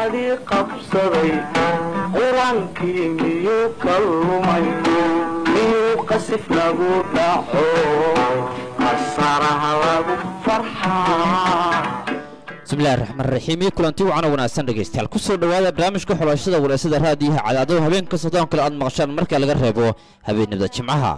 axadii qabsaday qur-aankii miyuu ka lumay miyuu qasif lagu dhaco qasaraha lagu farxaa bismillahi raxmaan raxiim iyo kulanti wacan oo wanaagsan dhegaystayaal kusoo dhowaada barnaamijka xulashada wareysada raadiyaha cadaadada habeenka soddon kale aad maqashaan marka laga reebo habeenimada jimcaha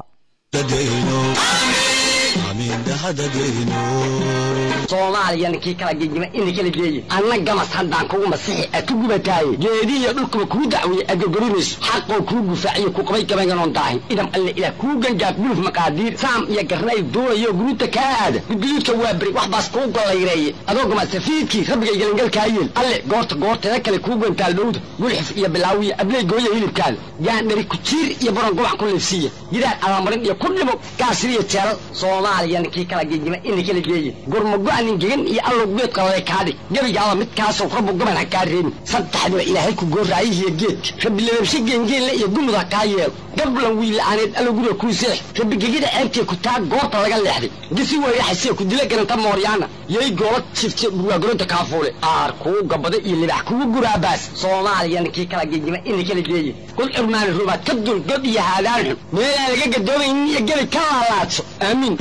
soomaaliyana kii kala gegima ina kala geeye anna gamas haddaan kugu masixi a ku gubataaye geedihiyo dhulkuba kuu dacwiye adgogorinayso xaqoo kuu gufaaciyo ku qabay gabaynganoon daahin idam alle ilaah kuu gangaaf guluf maqaadiir saam iyo garnay duulayo guruuta kaa aada gudguduudka waa beri wax baas kuu gollayreeye adoo gamasafiidkii rabbigay gelangalkaa yeel alle goorta goorteeda kale kuu gantaal dhowda gulxif iyo bilaawiya abley gooya hilibkaada gaandhari kujiir iyo baron gubac ku liifsiiya gidaar abamarin iyo ku dhimo gaasiriyo jeelal soomaaliyana kii kala gegima ina kala geeye gurmago-anin gegan iyo allow geed qaladay kaadhig gebigaaba midkaasoo rabbu gaban ha kaa reebin saddexdiba ilaahay ku gooraayihiyo geedka rabbi lababshe geengeenle iyo gumud ha kaa yeelo gablan wiila'aaneed allow guriga kuu seex rabbi gegida ceebtee ku taa goorta laga leexday gisi weyraxasee ku dila garanta mooryaana yay goola jifte burwaagoronta kaafuule aar kuu gabada iyo libax kugu guraabaas soomaaliyana kii kala gegima ina kala geeye kul curmaani rubaad ka dul god iyo haadaan xun meelaan laga gadoomaynin iyo gebi ka laalaadso aamiin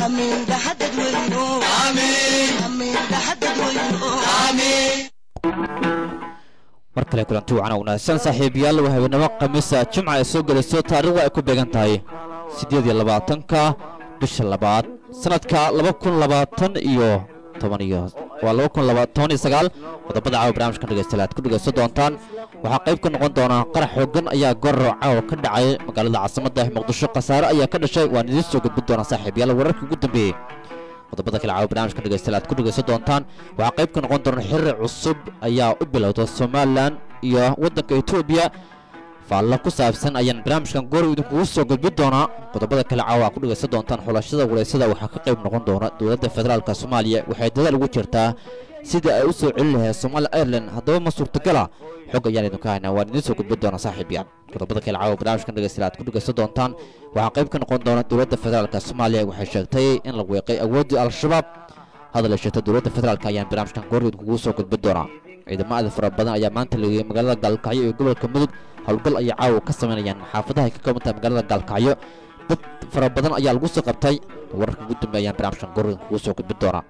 mar kale kulanti wacan oo wanaagsan saaxiibayaal waa habeenimo khamiisa jimca ay soo gelayso taariikhda ay ku beegan tahay siddeed iyo labaatanka bisha labaad sanadka laba kun labaatan iyo toban iyo waa laba kun laba toban iyo sagaal qodobada caawa barnaamijkan dhegeystayaal aad ku dhegeysan doontaan waxaa qayb ka noqon doonaa qarax xoogan ayaa goror caawa ka dhacay magaalada caasimadda muqdisho khasaare ayaa ka dhashay waan idiin soo gudbin doonaa saaxiibayaal wararkii ugu dambeeyey qodobada kale caawa barnaamijkan dhegeystayaal aad ku dhegeysan doontaan waxaa qayb ka noqon doona xiriir cusub ayaa u bilowda somalilan iyo waddanka etoobiya faallo ku saabsan ayaan barnaamijkan goor idinkugu soo gudbin doonaa qodobada kale caawa aad ku dhegeysan doontaan xulashada wareysada waxaa ka qayb noqon doona dowladda federaalka soomaaliya waxay dadaal ugu jirtaa sidai ay u soo celin lahayd somalia ireland haddaba ma suurtagala xog ayaan idinka haynaa waan idiin soo gudbin doonaa saaxiibayaal qodobada kale caawa barnaamijkan dhegeystayaal aad ku dhegeysan doontaan waxaa qayb ka noqon doona dowladda federaalka soomaaliya waxay sheegtay in la weeqay awooddii al-shabaab hadal ay sheegtay dowladda federaalka ayaan barnaamijkan goor idinkugu soo gudbin doonaa ciidamo aada fara badan ayaa maanta lageeyey magaalada gaalkacyo iyo gobolka mudug howlgal ayay caawa ka samaynayaan xaafadaha ay ka kooban tahay magaalada gaalkacyo dad fara badan ayaa lagu soo qabtay wararka ugu dambeeya ayaan barnaamijkan goor idinkugu soo gudbin doonaa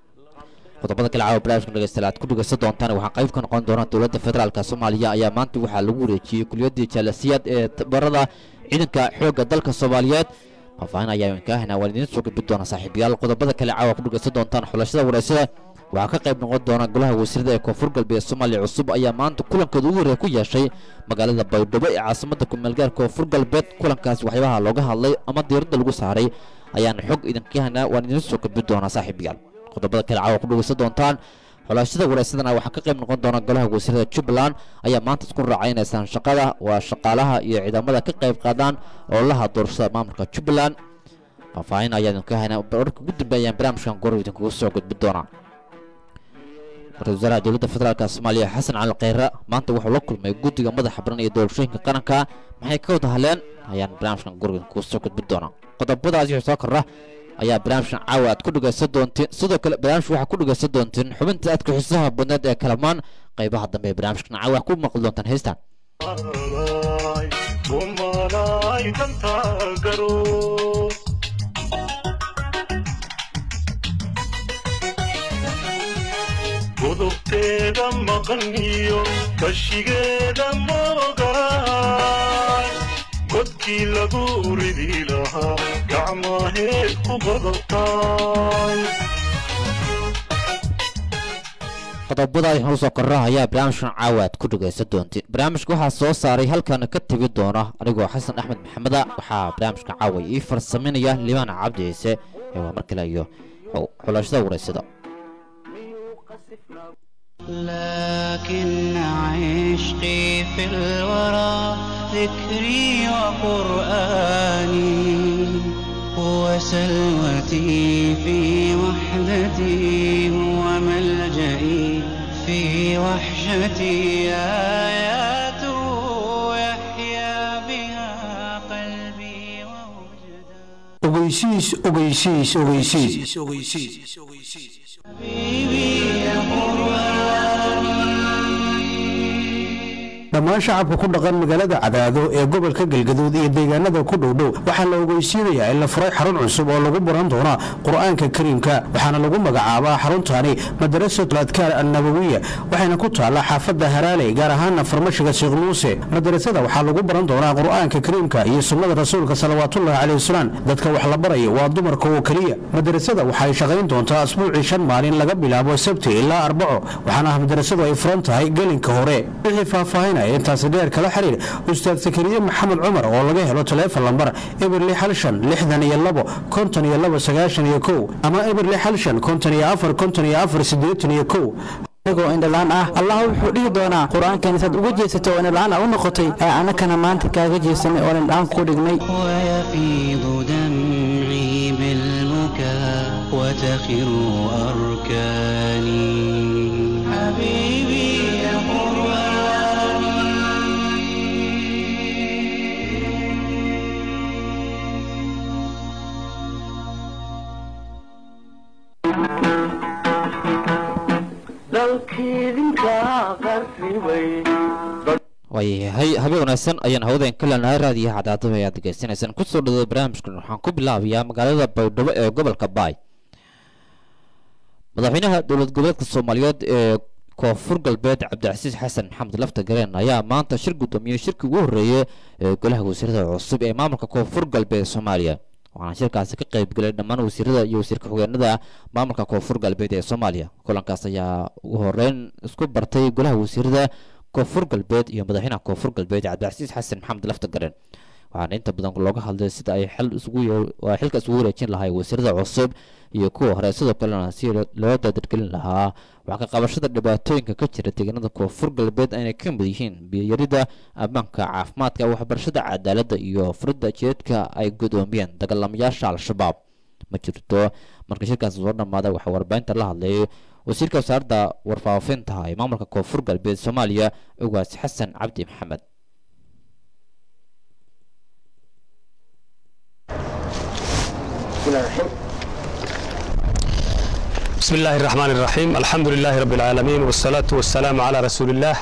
qodobada kale caawa barnaamijkan dhegeystayaal aad ku dhegeysan doontaan waxaa qayb ka noqon doona dowladda federaalka soomaaliya ayaa maanta waxaa lagu wareejiyey kuliyaddii jaalasiyaad ee tabarada ciidanka xoogga dalka soomaaliyeed faahfaahin ayaa kaa haynaa waan idiin soo gudbin doonaa saaxiibayaal qodobada kale caawa ku dhegeysan doontaan xulashada wareysada waxaa ka qayb noqon doona golaha wasiirada ee koonfur galbeed soomaaliya cusub ayaa maanta kulankooda ugu horreeya ku yeeshay magaalada baydhabo ee caasimadda kumeelgaar koonfur galbeed kulankaas waxyaabaha looga hadlay ama diiradda lagu saaray ayaan xog idinka haynaa waan idiin soo gudbin doonaa saaxiibayaal qodobada kale caawa ku dhegeysan doontaan xulaashada wareysadana waxaa ka qayb noqon doona golaha wasiirada jubbaland ayaa maanta isku raacaynaysan shaqada waa shaqaalaha iyo ciidamada ka qayb qaadaan ololaha doorashada maamulka jubbaland faahfaahin ayaa idinka haynaa wararka ugu dambeeyaan barnaamijkan goro idinkugu soo gudbin doonaa ra-isul wasaaraha dowladda federaalka soomaaliya xasan cali kheyre maanta wuxuu la kulmay guddiga madaxa baran iyo doorashooyinka qaranka maxay ka wada hadleen ayaan barnaamijkan goro idinkugu soo gudbin doonaa qodobadaas wixii soo kordha ayaa barnaamijkan caawa aad ku dhegeysan doontiin sidoo kale barnaamijka waxaa ku dhegeysan doontiin xubinta aadka xiisaha badneed ee kalamaan qaybaha dambe ee barnaamijkan caawa ku maqli doontaan heystan kumanay danta garo godobteeda maqan iyo kashigeeda moogaay godkii lagu ridi lahaa gacmaheed ku godobtaay qodobada ay horu soo korra ayaa barnaamijkan caawa aad ku dhegaysan doontiin barnaamijka waxaa soo saaray halkan ka tegi doona anigoo xasan axmed maxameda waxaa barnaamijka caawa ii farsaminaya liibaan cabdi ciise ee waa mar kale iyo xulashada wareysada لكن عشقي في الورى ذكري وقرآني وسلوتي في وحدتي وملجئي في وحشتي آياته يحيا بها قلبي ووجداني ogeysiis ogeysiis ogeysiis حبيبي يا قرآني dhammaan shacabka ku dhaqan magaalada cadaado ee gobolka galgaduud iyo deegaanada ku dhowdhow waxaa la ogeysiinayaa in la furay xarun cusub oo lagu baran doona qur-aanka kariimka waxaana lagu magacaabaa xaruntaani madarasatu adkaar annabawiya waxayna ku taallaa xaafadda haraaley gaar ahaana farmashiga sheekh muuse madarasada waxaa lagu baran doonaa qur-aanka kariimka iyo sunnada rasuulka salawaatullahi caleyh wasalam dadka wax la baraya waa dumarka oo keliya madarasada waxay shaqayn doontaa asbuucii shan maalin laga bilaabo sabti ilaa arbaco waxaana ah madarasadu ay furan tahay gelinka hore wixii faahfaahinaya intaasi dheer kala xiriir ustaad sakariye maxamed cumar oo laga helo taleefon lambar eberli xalshan lixdan iyo labo konton iyo labo sagaashan iyo kow ama eberli xalshan konton iyo afar konton iyo afar siddeetan iyo kow anigoo indhalaan ah allah wuxuu dhihi doonaa qur-aankan isaad uga jeesatay oo indhalaan u noqotay ee annakana maanta kaaga jeesanay oo indhaan ku dhignay ويفيض دمعي بالبكاء وتخر أركاني حبيبي يا waayahay habeen wanaagsan ayaan hawdeen ka leenahay raadiyaha cadaadaba ayaad degeysanaysaan kusoo dhawada barnaamijkan waxaan ku bilaabayaa magaalada baydhabo ee gobolka baay madaxweynaha dowlad goboleedka soomaaliyeed ee koonfur galbeed cabdicasiis xasan maxamed lafta gareen ayaa maanta shir guddoomiyey shirkii ugu horreeyey ee golaha wasiirada cusub ee maamulka koonfur galbeed soomaaliya waxaana shirkaasi ka qaybgelay dhammaan wasiirada iyo wasiirka xogeenada maamulka koonfur galbeed ee soomaaliya kulankaas ayaa ugu horeyn isku bartay golaha wasiirada koonfur galbeed iyo madaxweynaha koonfur galbeed cabdicasiis xasan maxamed lafta gareen waxaana inta badan looga hadlay sida ay xil isugu waa xilka isugu wareejin lahay wasiirada cusub iyo kuwa hore sidoo kalena si loo daadargelin lahaa wax ka qabashada dhibaatooyinka ka jira deegaanada koonfur galbeed ayna ka mid yihiin biyarida ammaanka caafimaadka waxbarashada cadaaladda iyo furidda jeedka ay gudoomiyeen dagaalamayaasha al-shabaab ma jirto marka shirkaasi soo dhammaaday waxaa warbaahinta la hadlayay wasiirka wasaaradda warfaafinta ee maamulka koonfur galbeed soomaaliya ugaas xasan cabdi maxamed بسم الله الرحمن الرحيم الحمد لله رب العالمين والصلاة والسلام على رسول الله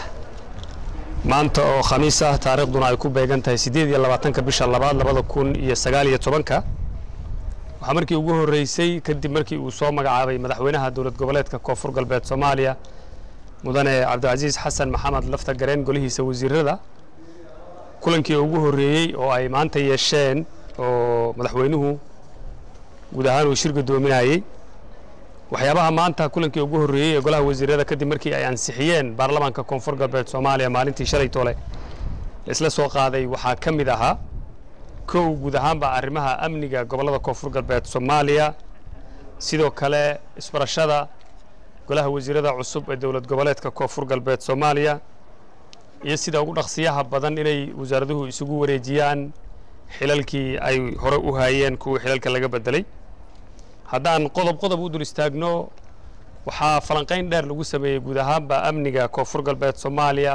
maanta oo khamiis ah taariikhduna ay ku beegan tahay siddeed iyo labaatanka bisha labaad labada kun iyo sagaal iyo tobanka waxaa markii ugu horreysay kadib markii uu soo magacaabay madaxweynaha dowlad goboleedka koonfur galbeed soomaaliya mudane cabdicasiis xasan maxamed lafta gareen golihiisa wasiirada kulankii ugu horreeyey oo ay maanta yeesheen oo madaxweynuhu guud ahaan uu shir guddoominayey waxyaabaha maanta kulankii ugu horreeyey ee golaha wasiirada kadib markii ay ansixiyeen baarlamaanka koonfur galbeed soomaaliya maalintii shalay tole laisla soo qaaday waxaa ka mid ahaa kow guud ahaanba arrimaha amniga gobollada koonfur galbeed soomaaliya sidoo kale isbarashada golaha wasiirada cusub ee dowlad goboleedka koonfur galbeed soomaaliya iyo sida ugu dhaqsiyaha badan inay wasaaraduhu isugu wareejiyaan xilalkii ay hore u haayeen kuwii xilalka laga bedelay haddaan qodob qodob u dul istaagno waxaa falanqayn dheer lagu sameeyey guud ahaanba amniga koonfur galbeed soomaaliya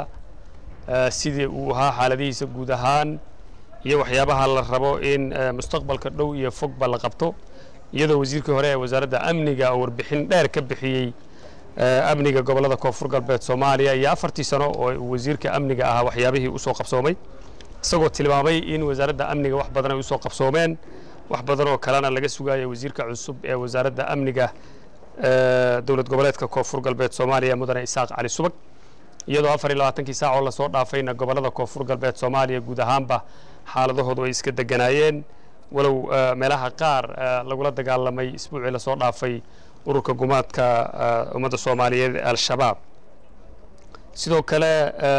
sidii uu ahaa xaaladihiisa guud ahaan iyo waxyaabaha la rabo in mustaqbalka dhow iyo fogba la qabto iyadoo wasiirkii hore ee wasaaradda amniga oo warbixin dheer ka bixiyey amniga gobollada koonfur galbeed soomaaliya iyo afartii sano oo uu wasiirka amniga ahaa waxyaabihii usoo qabsoomay isagoo tilmaamay in wasaaradda amniga wax badan ay usoo qabsoomeen wax badan oo kalena laga sugaaya wasiirka cusub ee wasaaradda amniga dowlad goboleedka koonfur galbeed soomaaliya mudane isaaq cali subag iyadoo afar iyo labaatankii saac oo lasoo dhaafayna gobollada koonfur galbeed soomaaliya guud ahaanba xaaladahoodu ay iska deganayeen walow meelaha qaar lagula dagaalamay isbuucii lasoo dhaafay ururka gumaadka ummadda soomaaliyeed ee al-shabaab sidoo kale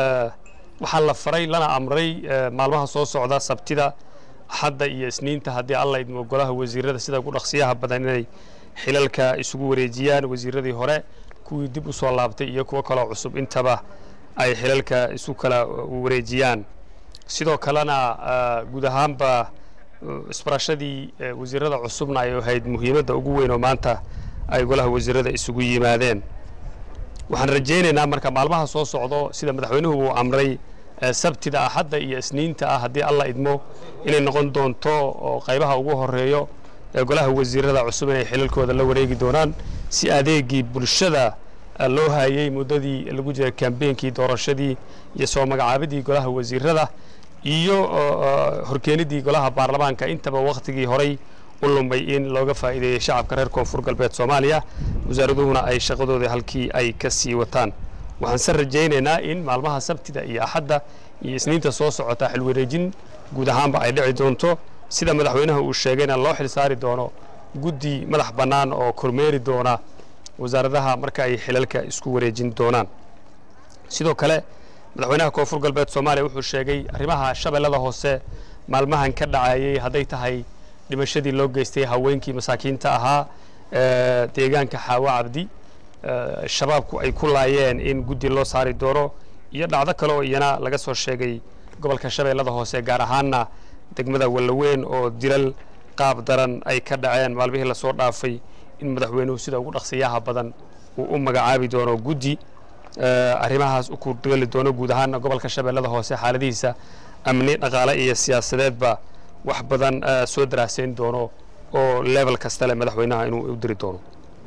waxaa la faray lana amray maalmaha soo socda sabtida axadda iyo isniinta haddii alla idmo golaha wasiirada sida ugu dhaqsiyaha badan inay xilalka isugu wareejiyaan wasiiradii hore kuwii dib u soo laabtay iyo kuwo kaloo cusub intaba ay xilalka isu kala wareejiyaan sidoo kalena guud ahaanba isbarashadii wasiirada cusubna ay ahayd muhiimadda ugu weyn oo maanta ay golaha wasiirada isugu yimaadeen waxaan rajaynaynaa marka maalmaha soo socdo sida madaxweynuhu uu amray sabtida axadda iyo isniinta ah haddii alla idmo inay noqon doonto oo qaybaha ugu horeeyo ee golaha wasiirada cusub inay xilalkooda la wareegi doonaan si adeegii bulshada loo hayay muddadii lagu jiray kambeenkii doorashadii iyo soo magacaabidii golaha wasiirada iyo horkeenidii golaha baarlamaanka intaba wakhtigii horay u lumay in looga faa'iideeyey shacabka reer koonfur galbeed soomaaliya wasaaraduhuna ay shaqadooda halkii ay ka sii wataan waxaan se rajaynaynaa in maalmaha sabtida iyo axadda iyo isniinta soo socota xilwareejin guud ahaanba ay dhici doonto sida madaxweynaha uu sheegayna loo xil saari doono guddi madax bannaan oo kormeeri doona wasaaradaha marka ay xilalka isku wareejin doonaan sidoo kale madaxweynaha koonfur galbeed soomaaliya wuxuu sheegay arrimaha shabeellada hoose maalmahan ka dhacayay hadday tahay dhimashadii loo geystay haweenkii masaakiinta ahaa deegaanka xaawo cabdi shabaabku ay ku laayeen in guddi loo saari doono iyo dhacdo kale oo iyana laga soo sheegay gobolka shabeellada hoose gaar ahaanna degmada wallaweyn oo dilal qaab daran ay ka dhaceen maalmihii lasoo dhaafay in madaxweynuhu sida ugu dhaqsiyaha badan uu u magacaabi doono guddi arrimahaas u kudgali doono guud ahaanna gobolka shabeellada hoose xaaladihiisa amni dhaqaale iyo siyaasadeedba wax badan soo daraaseyn doono oo level kasta leh madaxweynaha inuu u diri doono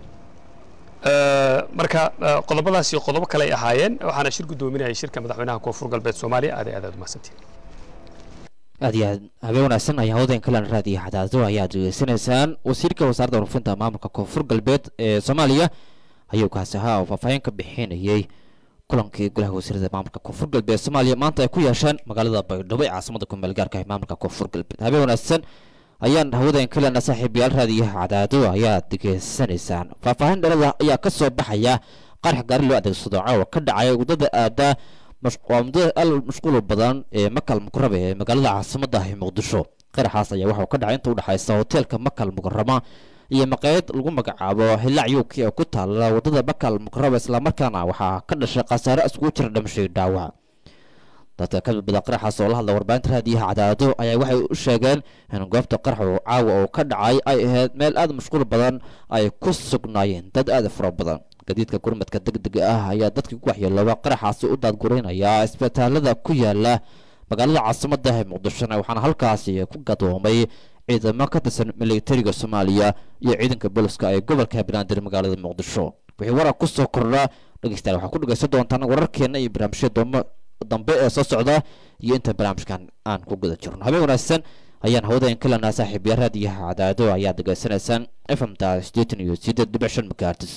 marka qodobadaas iyo qodobo kale ay ahaayeen waxaana shir guddoominayay shirka madaxweynaha koonfur galbeed soomaaliya aad aad aad umahadsantiin aad iyo aad habeen wanaagsan ayaa hawdeen kalan raadiyo xadaado ayaad degeysanaysaan wasiirka wasaaradda warfinta maamulka koonfur galbeed ee soomaaliya ayuu kaasi ahaa oo faahfaahin ka bixinayay kulankii golaha wasiirada maamulka koonfur galbeed soomaaliya maanta ay ku yeesheen magaalada baydhabo ee caasimada kumeel gaarka ee maamulka koonfur galbeed habeen wanaagsan ayaan hawadaen kalena saaxiibayaal raadiyaha cadaado ayaad degeysanaysaan faahfaahin dhalada ayaa ka soo baxaya qarax gaari loo adeegsado caawa ka dhacay waddada aada waa muddada al mashquul badan ee makal mukarama ee magaalada caasimada ah ee muqdisho qaraxaas ayaa waxauu ka dhacay inta udhexaysa hoteelka makal mukarama iyo maqaayad lagu magacaabo hilaac yuki oo ku taala waddada makal mukarama islamarkaana waxaa ka dhashay khasaare iskugu jira dhimashay dhaawac dadka ka badbada qaraxaas oo la hadla warbaahinta raadiyaha cadaado ayaa waxay u sheegeen in goobta qaraxu caawa oo ka dhacay ay ahayd meel aada mashquul badan ay ku sugnaayeen dad aada fara badan gadiidka gurmadka degdega ah ayaa dadkii ku waxyeelooba qaraxaasi u daadguraynaya isbitaalada ku yaala magaalada caasimada ee muqdishona waxaana halkaasi ku gadoomay ciidamo ka tirsan militariga soomaaliya iyo ciidanka booliska ee gobolka banaadir magaalada muqdisho wixii warar ku soo kordha dhegeystayaal waxaa ku dhegeysan doontaan wararkeena iyo barnaamijyada doomo dambe ee soo socda iyo inta barnaamijkan aan ku guda jirno habeen wanaagsan ayaan hawadaen kalanaa saaxiibya raadiyaha cadaado ayaad degeysanaysaan fmta sideetan iyo sideed dhibic shan makaartis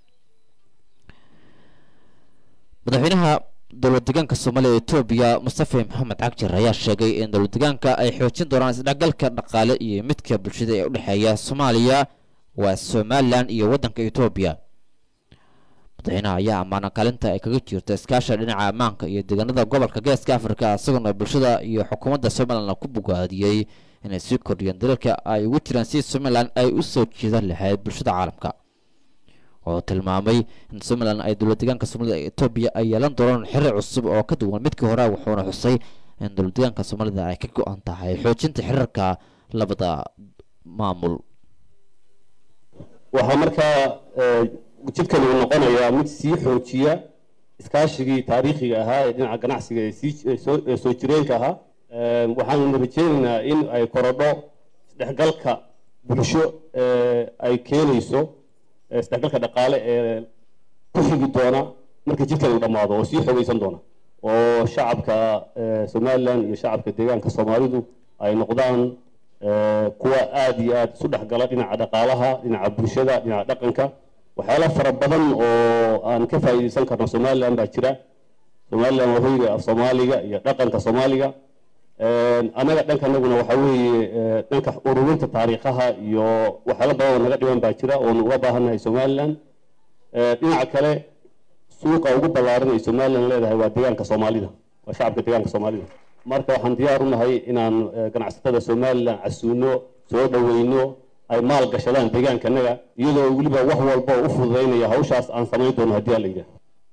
madaxweynaha dowlad deegaanka soomaaliya ee etoobiya mustafa maxamed cagjar ayaa sheegay in dowlad deegaanka ay xoojin doonaan isdhexgalka dhaqaale iyo midka bulshada ee u dhexeeya soomaaliya waa somalilan iyo waddanka etoobiya madaxweynaha ayaa ammaana kaalinta ay kaga jirto iskaasha dhinaca ammaanka iyo deegaanada gobolka geeska afrika isagoona bulshada iyo xukuumadda somalilan ku bogaadiyey inay sii kordhiyeen dalalka ay ugu jiraan si somalilan ay u soo jiidan lahayd bulshada caalamka oo tilmaamay in somalilan ay dowlad deegaanka soomaalida ee etoobiya ay yeelan doonaan xiriir cusub oo ka duwan midkii hore wuxuuna xusay in dowlad deegaanka soomaalida ay ka go-an tahay xoojinta xiriirka labada maamul waxaa markaa jidkani uu noqonayaa mid sii xoojiya iskaashigii taariikhiga ahaa ee dhinaca ganacsiga ee sii ee soo jireenka ahaa waxaanu rajeynaynaa in ay korodho isdhexgalka bulsho ay keenayso isdhexgalka dhaqaale ee ku xigi doona marka jidkani uu dhammaado oo sii xoogaysan doona oo shacabka somalilan iyo shacabka deegaanka soomaalidu ay noqdaan kuwa aada iyo aada isu dhexgala dhinaca dhaqaalaha dhinaca bulshada dhinaca dhaqanka waxyaala fara badan oo aan ka faa'iidaysan karno somalilan baa jira somalilan waa hoyga af soomaaliga iyo dhaqanka soomaaliga annaga dhankanaguna waxa weeye dhanka ururinta taariikhaha iyo waxyaala badan oo naga dhiman baa jira oonu uga baahannahay somalilan dhinaca kale suuqa ugu ballaaran ay somalilan leedahay waa deegaanka soomaalida waa shacabka deegaanka soomaalida marka waxaan diyaar u nahay inaan ganacsatada somalilan casuuno soo dhoweyno ay maal gashadaan deegaankanaga iyadoo weliba wax walba u fududaynaya hawshaas aan samayn doono haddii aan la yidhaah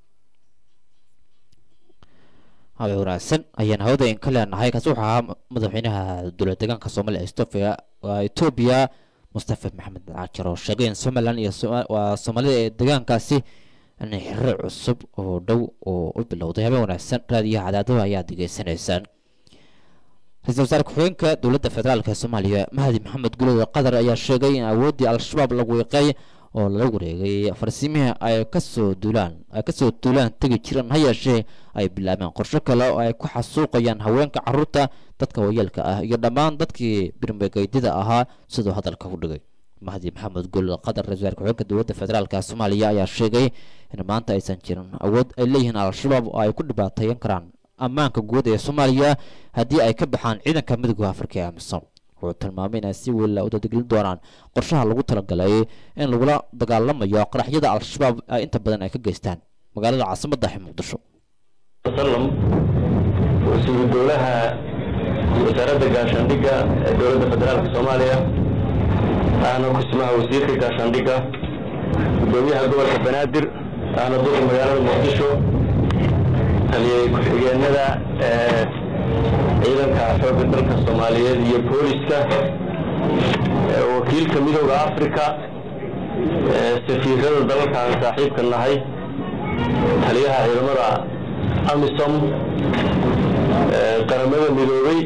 habe wanaagsan ayaan hawadayn ka leenahay kaasi wuxuu ahaa madaxweynaha dowlad deegaanka soomaaliya etoobiya waa etoobiya mustafa maxamed caajar oo sheegay in somalilan iyo waa soomaalida ee deegaankaasi inay xiriir cusub oo dhow oo u bilowday habeen wanaagsan raadiyaha cadaadada ayaad degeysanaysaan ra-iisul wasaare ku-xigeenka dowladda federaalk ee soomaaliya mahdi maxamed gulowda qatar ayaa sheegay in awooddii al-shabaab lagu wiiqay oo lala wareegay farsimihii ay kasoo duulaan ay kasoo duulaan tegi jireen ha yeeshee ay bilaabeen qorsho kale oo ay ku xasuuqayaan haweenka carruurta dadka waayeelka ah iyo dhammaan dadkii birmagaydida ahaa siduu hadalka ku dhigay mahdi maxamed gul qatar ra-isul wasaarka xogeenka dowladda federaalka soomaaliya ayaa sheegay in maanta aysan jirin awood ay leeyihiin al-shabaab oo ay ku dhibaateeyan karaan ammaanka guud ee soomaaliya haddii ay ka baxaan ciidanka midooda afrika ee amisom wuxuu tilmaamay inay si wella u dadegelin doonaan qorshaha lagu talagalay in lagula dagaalamayo qaraxyada al-shabaab ay inta badan ay ka geystaan magaalada caasimadda ee muqdisho وسلم وسير دولها وزارة قاشانديقة دولة فدرالك سوماليا أنا كسمها وزير قاشانديقة دوميها قول بنادر أنا دور مجال مقدشو اللي كحيجينا ciidanka xoogga dalka soomaaliyeed iyo booliska wakiilka midooda africa safiirada dalalka aan saaxiibka nahay taliyaha ciidamada amisom qaramada midoobay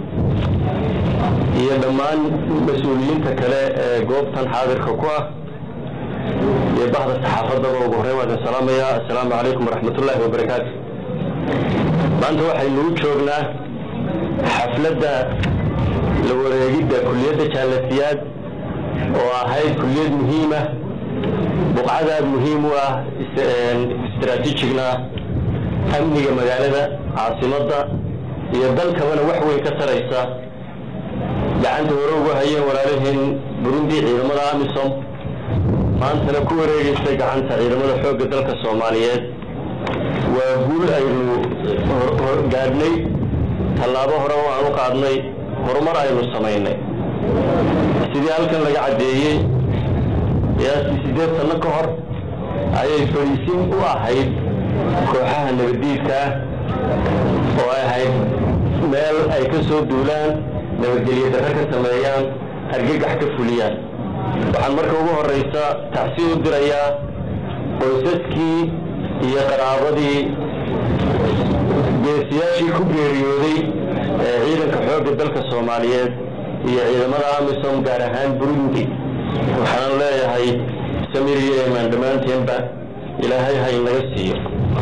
iyo dhammaan mas-uuliyiinta kale ee goobtan xaadirka ku ah iyo bahda saxaafadaba ugu horreyn waan idin salaamayaa assalaamu calaykum waraxmatullaahi wabarakaatu maanta waxaynu u joognaa xafladda la wareegidda kulliyadda jaalasiyaad oo ahayd kulliyad muhiima buqcadaad muhiim u ah istaraatiijigna amniga magaalada caasimadda iyo dalkabana wax weyn ka taraysa gacanta hore ugu hayeen walaalaheen burundi ciidamada amisom maantana ku wareegaysa gacanta ciidamada xoogga dalka soomaaliyeed waa guul aynu gaadhnay tallaabo hore oo aan u qaadnay horumar aynu samaynay sidii halkan laga caddeeyey qiyaastii siddeed sanno ka hor ayay fadhiisin u ahayd kooxaha nabaddiidka ah oo ay ahayd meel ay ka soo duulaan nabadgelyo darro ka sameeyaan argagax ka fuliyaan waxaan marka ugu horraysa tacsi u dirayaa qoysaskii iyo qaraabadii geesiyaashii ku geeriyooday ee ciidanka xoogga dalka soomaaliyeed iyo ciidamada amisom gaar ahaan burundi waxaan leeyahay samir iyo eemaan dhammaanteenba ilaahay ha inaga siiyo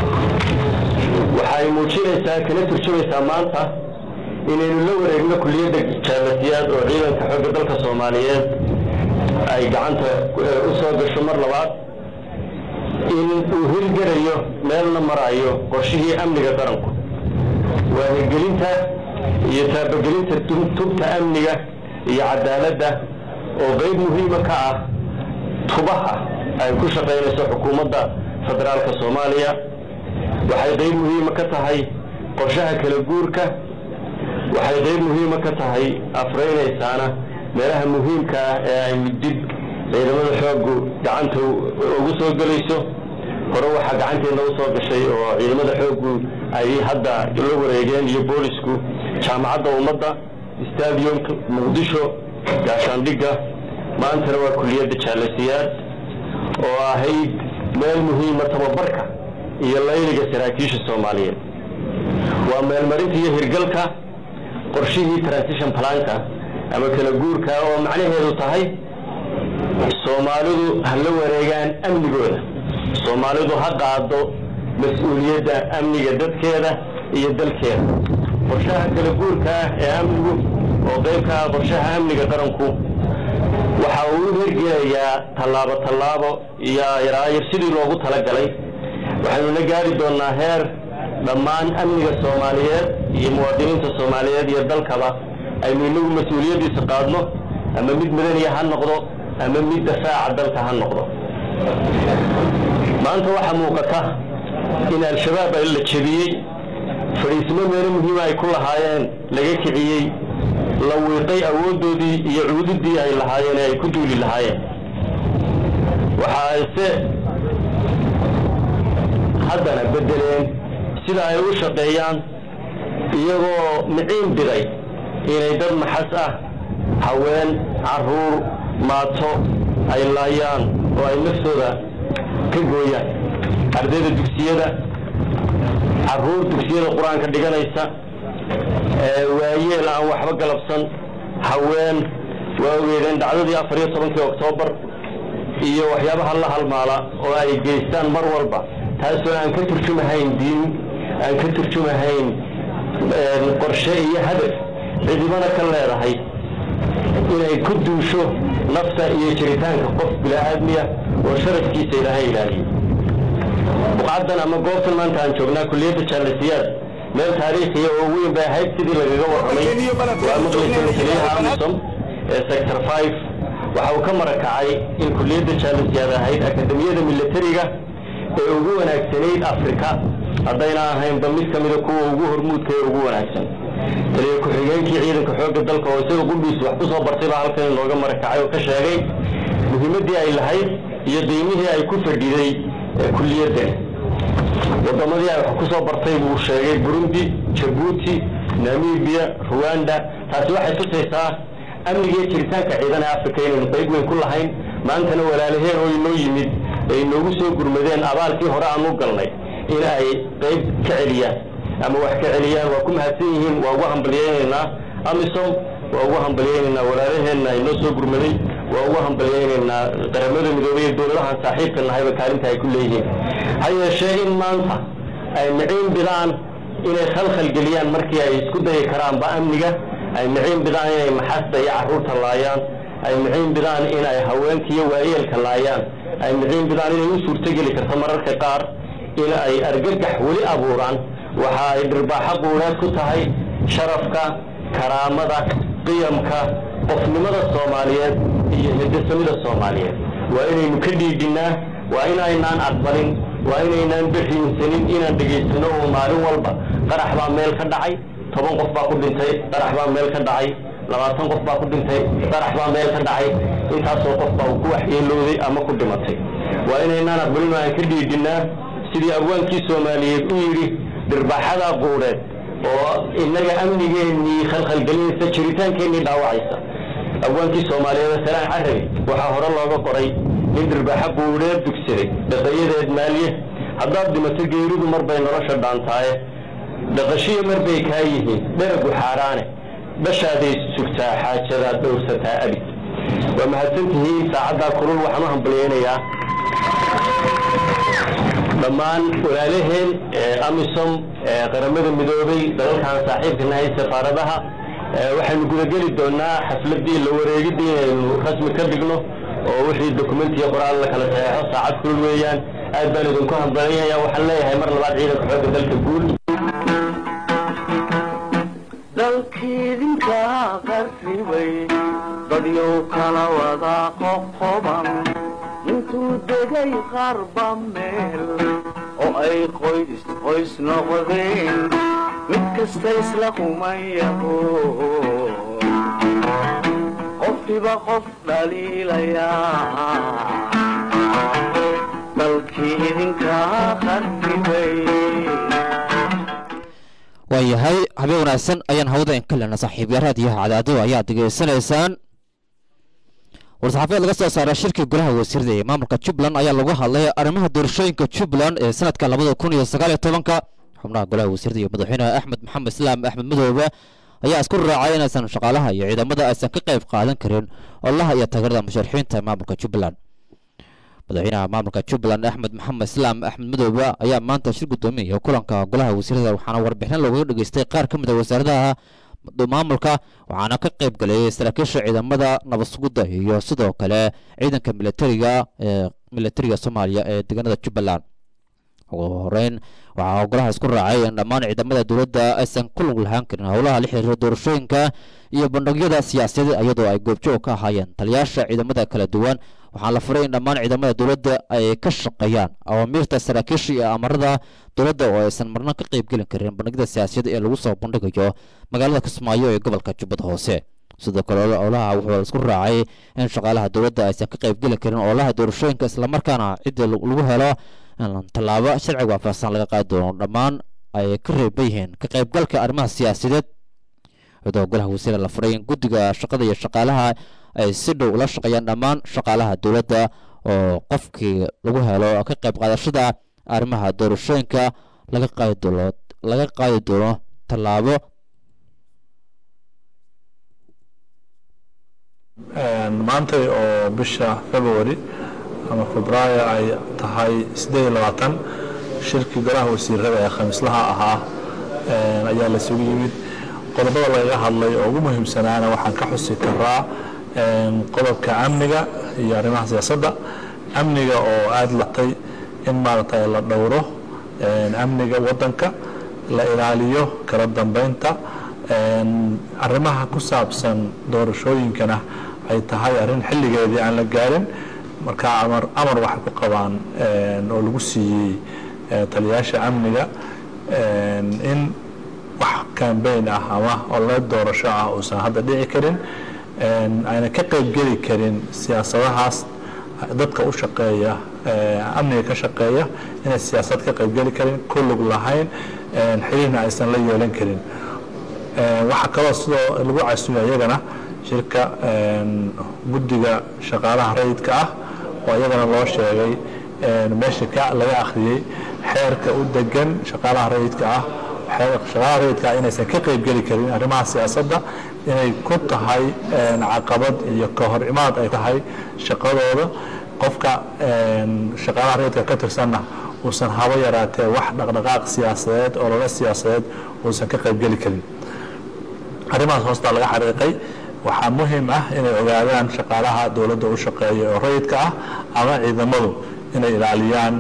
waxay muujinaysaa kana turjumaysaa maanta inaynu la wareegno kulliyadda jaalasiyaad oo ciidanka xoogga dalka soomaaliyeed ay gacanta u soo gasho mar labaad in uu hirgelayo meelna marayo qorshihii amniga qaranku waa hirgelinta iyo taabagelinta tubta amniga iyo cadaaladda oo qayb muhiima ka ah tubaha ay ku shaqaynayso xukuumadda federaalka soomaaliya waxay qayb muhiima ka tahay qorshaha kala guurka waxay qayb muhiima ka tahay afraynaysaana meelaha muhiimka ah ee aynu dib ciidamada xooggu gacanta ugu soo gelayso hore waxaa gacanteedna u soo gashay oo ciidamada xooggu ay hadda la wareegeen iyo boolisku jaamacadda ummadda stadiumka muqdisho gaashaandhigga maantana waa kulliyadda jaalasiyaad oo ahayd meel muhiima tababarka iyo layliga saraakiisha soomaaliyeed waa meelmarinta iyo hirgalka qorshihii transition planka ama kala guurka oo macnaheedu tahay soomaalidu ha la wareegaan amnigooda soomaalidu ha qaado mas-uuliyadda amniga dadkeeda iyo dalkeeda qorshaha kala guurka ah ee amnigu oo qayb ka ah qorshaha amniga qaranku waxa uu u hirgelayaa tallaabo tallaabo iyo yaraayar sidii loogu talagalay waxaynuna gaari doonnaa heer dhammaan amniga soomaaliyeed iyo muwaadiniinta soomaaliyeed iyo dalkaba aynu inagu mas-uuliyaddiisa qaadno ama mid madaniya ha noqdo ama mid dafaaca dalka ha noqdo maanta waxaa muuqata in al-shabaab la jebiyey fadhiismo meelo muhiima ay ku lahaayeen laga kiciyey la wiiqay awooddoodii iyo cuududdii ay lahaayeen ee ay ku duuli lahaayeen waxa ayse haddana beddeleen sida ay u shaqeeyaan iyagoo miciin biday inay dad maxas ah haween carruur maato ay laayaan oo ay naftooda ka gooyaan ardayda dugsiyada carruur dugsiyada qur-aanka dhiganaysa waayeel aan waxba galabsan haween waa ogeedeen dhacdadii afar iyo tobankii oktoobar iyo waxyaabaha la halmaala oo ay geystaan mar walba taasoo aan ka turjumahayn diin aan ka turjumahayn qorshe iyo hadaf cidibana ka leedahay inay ku duusho nafta iyo jiritaanka qof bilaaadmiya oo sharafkiisa ilaahay ilaaliyo buqcaddan ama goobtan maanta aan joognaa kulliyadda jaalasiyaad meel taariikhiya oo weyn bay ahayd sidii lagaga warramay waa maqlaysan taliyaha amisom ee sector five waxa uu ka marakacay in kulliyadda jaalasiyaad ahayd akademiyada milatariga ee ugu wanaagsanayd afrika haddayna ahaynba mid ka mida kuwa ugu hormuudka ee ugu wanaagsan taliya ku-xigeenkii ciidanka xoogga dalka oo isaga qudhiis wax ku soo bartay baa halkan inooga marakacay oo ka sheegay muhiimaddii ay lahayd iyo qiimihii ay ku fadhiday kulliyaddan waddamadii ay wax ku soo bartay buu sheegay burundi jabuuti namibiya ruwanda taasi waxay tusaysaa amnigiiyo jiritaanka ciidan ee afrika inaynu qayb weyn ku lahayn maantana walaalaheen oo inoo yimid ay inoogu soo gurmadeen abaalkii hore aan u galnay in ay qayb ka celiyaan ama wax ka celiyaan waa ku mahadsan yihiin waa ugu hambalyaynaynaa amisom waa ugu hambalyaynaynaa walaalaheenna inoo soo gurmaday waa ugu hambalyaynaynaa qaramada midoobay iyo dowladahan saaxiibka nahayba kaalinta ay ku leeyihiin ha yeeshee in maanta ay miciin bidaan inay khalkhal geliyaan markii ay isku dayi karaanba amniga ay miciin bidaan inay maxasta iyo carruurta laayaan ay miciin bidaan in ay haweenka iyo waayeelka laayaan ay miciin bidaan inay u suurtogeli karto mararka qaar in ay argagax weli abuuraan waxa ay dhirbaaxo quureed ku tahay sharafka karaamada qiyamka qofnimada soomaaliyeed iyo hidasamida soomaaliyeed waa inaynu ka dhiidhinnaa waa inaynaan aqbalin waa inaynaan beriinsanin inaan dhegaysano oo maalin walba qarax baa meel ka dhacay toban qof baa ku dhintay qarax baa meel ka dhacay labaatan qof baa ku dhintay qarax baa meel ka dhacay intaasoo qof baa ku waxyeelooday ama ku dhimatay waa inaynaan aqbalin oo aan ka dhiidhinnaa sidii abwaankii soomaaliyeed u yidhi dhirbaaxada quureed oo innaga amnigeennii khalkhalgelinaysa jiritaankeenii dhaawacaysa abwaankii soomaaliyeed salaan carabi waxaa hore looga qoray nin dhirbaaxo quureed dugsaday dhaqayadeed maalye haddaad dhimato geeridu mar bay nolosha dhaantaaye dhaqashiyo mar bay kaa yihiin dheragu xaaraane dhashaaday sugtaa xaajadaad dhowrsataa abid waa mahadsantihiin saacaddaa kulul waxaan u hambalyaynayaa dhammaan walaalaheen amisom qaramada midoobay dalalkan saaxiibka nahay safaaradaha waxaynu gudageli doonaa xafladii la wareegidii inaynu rasmi ka dhigno oo wixii dokumentiya qoraal la kala saxeexo saacad kulul weeyaan aad baan idinku hambalyaya waxaan leeyahay mar labaad ciidanka xoogga dalka guul dalkiidinka qarribay dadyow kala wada qoqoban intuu degay qarba meel oo ay qoys qoys noqdeen mid kasta isla qumayaho qofkiba qof dhaliilayaa dalkii idinkaa qarribay waayahay habeen wanaagsan ayaan hawada in ka lena saaxiibya raadiyaha cadaado ayaad degeysanaysaan war-saxaafeed laga soo saaray shirkii golaha wasiirada ee maamulka jubbaland ayaa lagu hadlay arrimaha doorashooyinka jubbaland ee sanadka labada kun iyo sagaal iyo tobanka xubnaha golaha wasiirada iyo madaxweynaha axmed maxamed islaam axmed madoobe ayaa isku raacay inaysan shaqaalaha iyo ciidamada aysan ka qayb qaadan karin olaha iyo taageerada musharaxiinta maamulka jubbaland madaxweynaha maamulka jubbaland axmed maxamed islaam axmed madoobe ayaa maanta shir guddoomiya kulanka golaha wasiirada waxaana warbixin loogaga dhageystay qaar ka mid a wasaaradaha maamulka waxaana ka qayb galayay saraakiisha ciidamada nabad sugidda iyo sidoo kale ciidanka militariga ee militariga soomaaliya ee deegaanada jubbaland ugu horeyn waxaa golaha isku raacay in dhammaan ciidamada dowladda aysan ku lug lahaan karin howlaha la xiriira doorashooyinka iyo bandhigyada siyaasadeed iyadoo ay goobjoog ka ahaayeen taliyaasha ciidamada kala duwan waxaa la furay in dhammaan ciidamada dowladda ay ka shaqeeyaan awaamiirta saraakiisha iyo amarada dowladda oo aysan marna ka qayb gelin karin bandhigyada siyaasadeed ee lagu soo bandhigayo magaalada kismaayo ee gobolka jubbada hoose sidoo kale olaha wuxuu isku raacay in shaqaalaha dowladda aysan ka qayb geli karin olaha doorashooyinka islamarkaana cidda lagu helo in tallaabo sharciga waafaqsan laga qaadi doono dhammaan ay ka reeban yihiin ka qaybgalka arrimaha siyaasadeed iyadoo golaha wasiira la furay in guddiga shaqada iyo shaqaalaha ay si dhow ula shaqeeyaan dhammaan shaqaalaha dowladda oo qofkii lagu helo ka qayb qaadashada arrimaha doorashooyinka laga qaadi doono laga qaadi doono tallaabo maantay oo bisha february ama febraayo ay tahay siddeed iyo labaatan shirkii golaha wasiirada ee khamiislaha ahaa ayaa la isugu yimid qodobada lagaga hadlay oo ugu muhiimsanaana waxaan ka xusi karaa qodobka amniga iyo arrimaha siyaasadda amniga oo aada latay in maaragtay la dhowro amniga waddanka la ilaaliyo kala dambeynta arrimaha ku saabsan doorashooyinkana ay tahay arrin xilligeedii aan la gaarin marka amar amar waxay ku qabaan oo lagu siiyey taliyaasha amniga in wax kambeyn ah ama olole doorasho ah uusan hadda dhici karin ayna ka qaybgeli karin siyaasadahaas dadka u shaqeeya amniga ka shaqeeya inay siyaasad ka qaybgeli karin ku lug lahayn xiriirna aysan la yeelan karin waxaa kaloo sidoo lagu casuuya iyagana shirka guddiga shaqaalaha rayidka ah oo iyagana loo sheegay meesha ka laga akhriyey xeerka u degan shaqaalaha rayidka ah shaqaalaha rayidka ah inaysan ka qaybgeli karin arrimaha siyaasadda inay ku tahay caqabad iyo ka hor imaad ay tahay shaqadooda qofka shaqaalaha rayidka ka tirsanna uusan haba yaraatee wax dhaqdhaqaaq siyaasadeed oo lala siyaasadeed uusan ka qaybgeli karin arrimahaas hoostaa laga xariiqay waxaa muhiim ah inay ogaadaan shaqaalaha dowladda u shaqeeya oo rayidka ah ama ciidamadu inay ilaaliyaan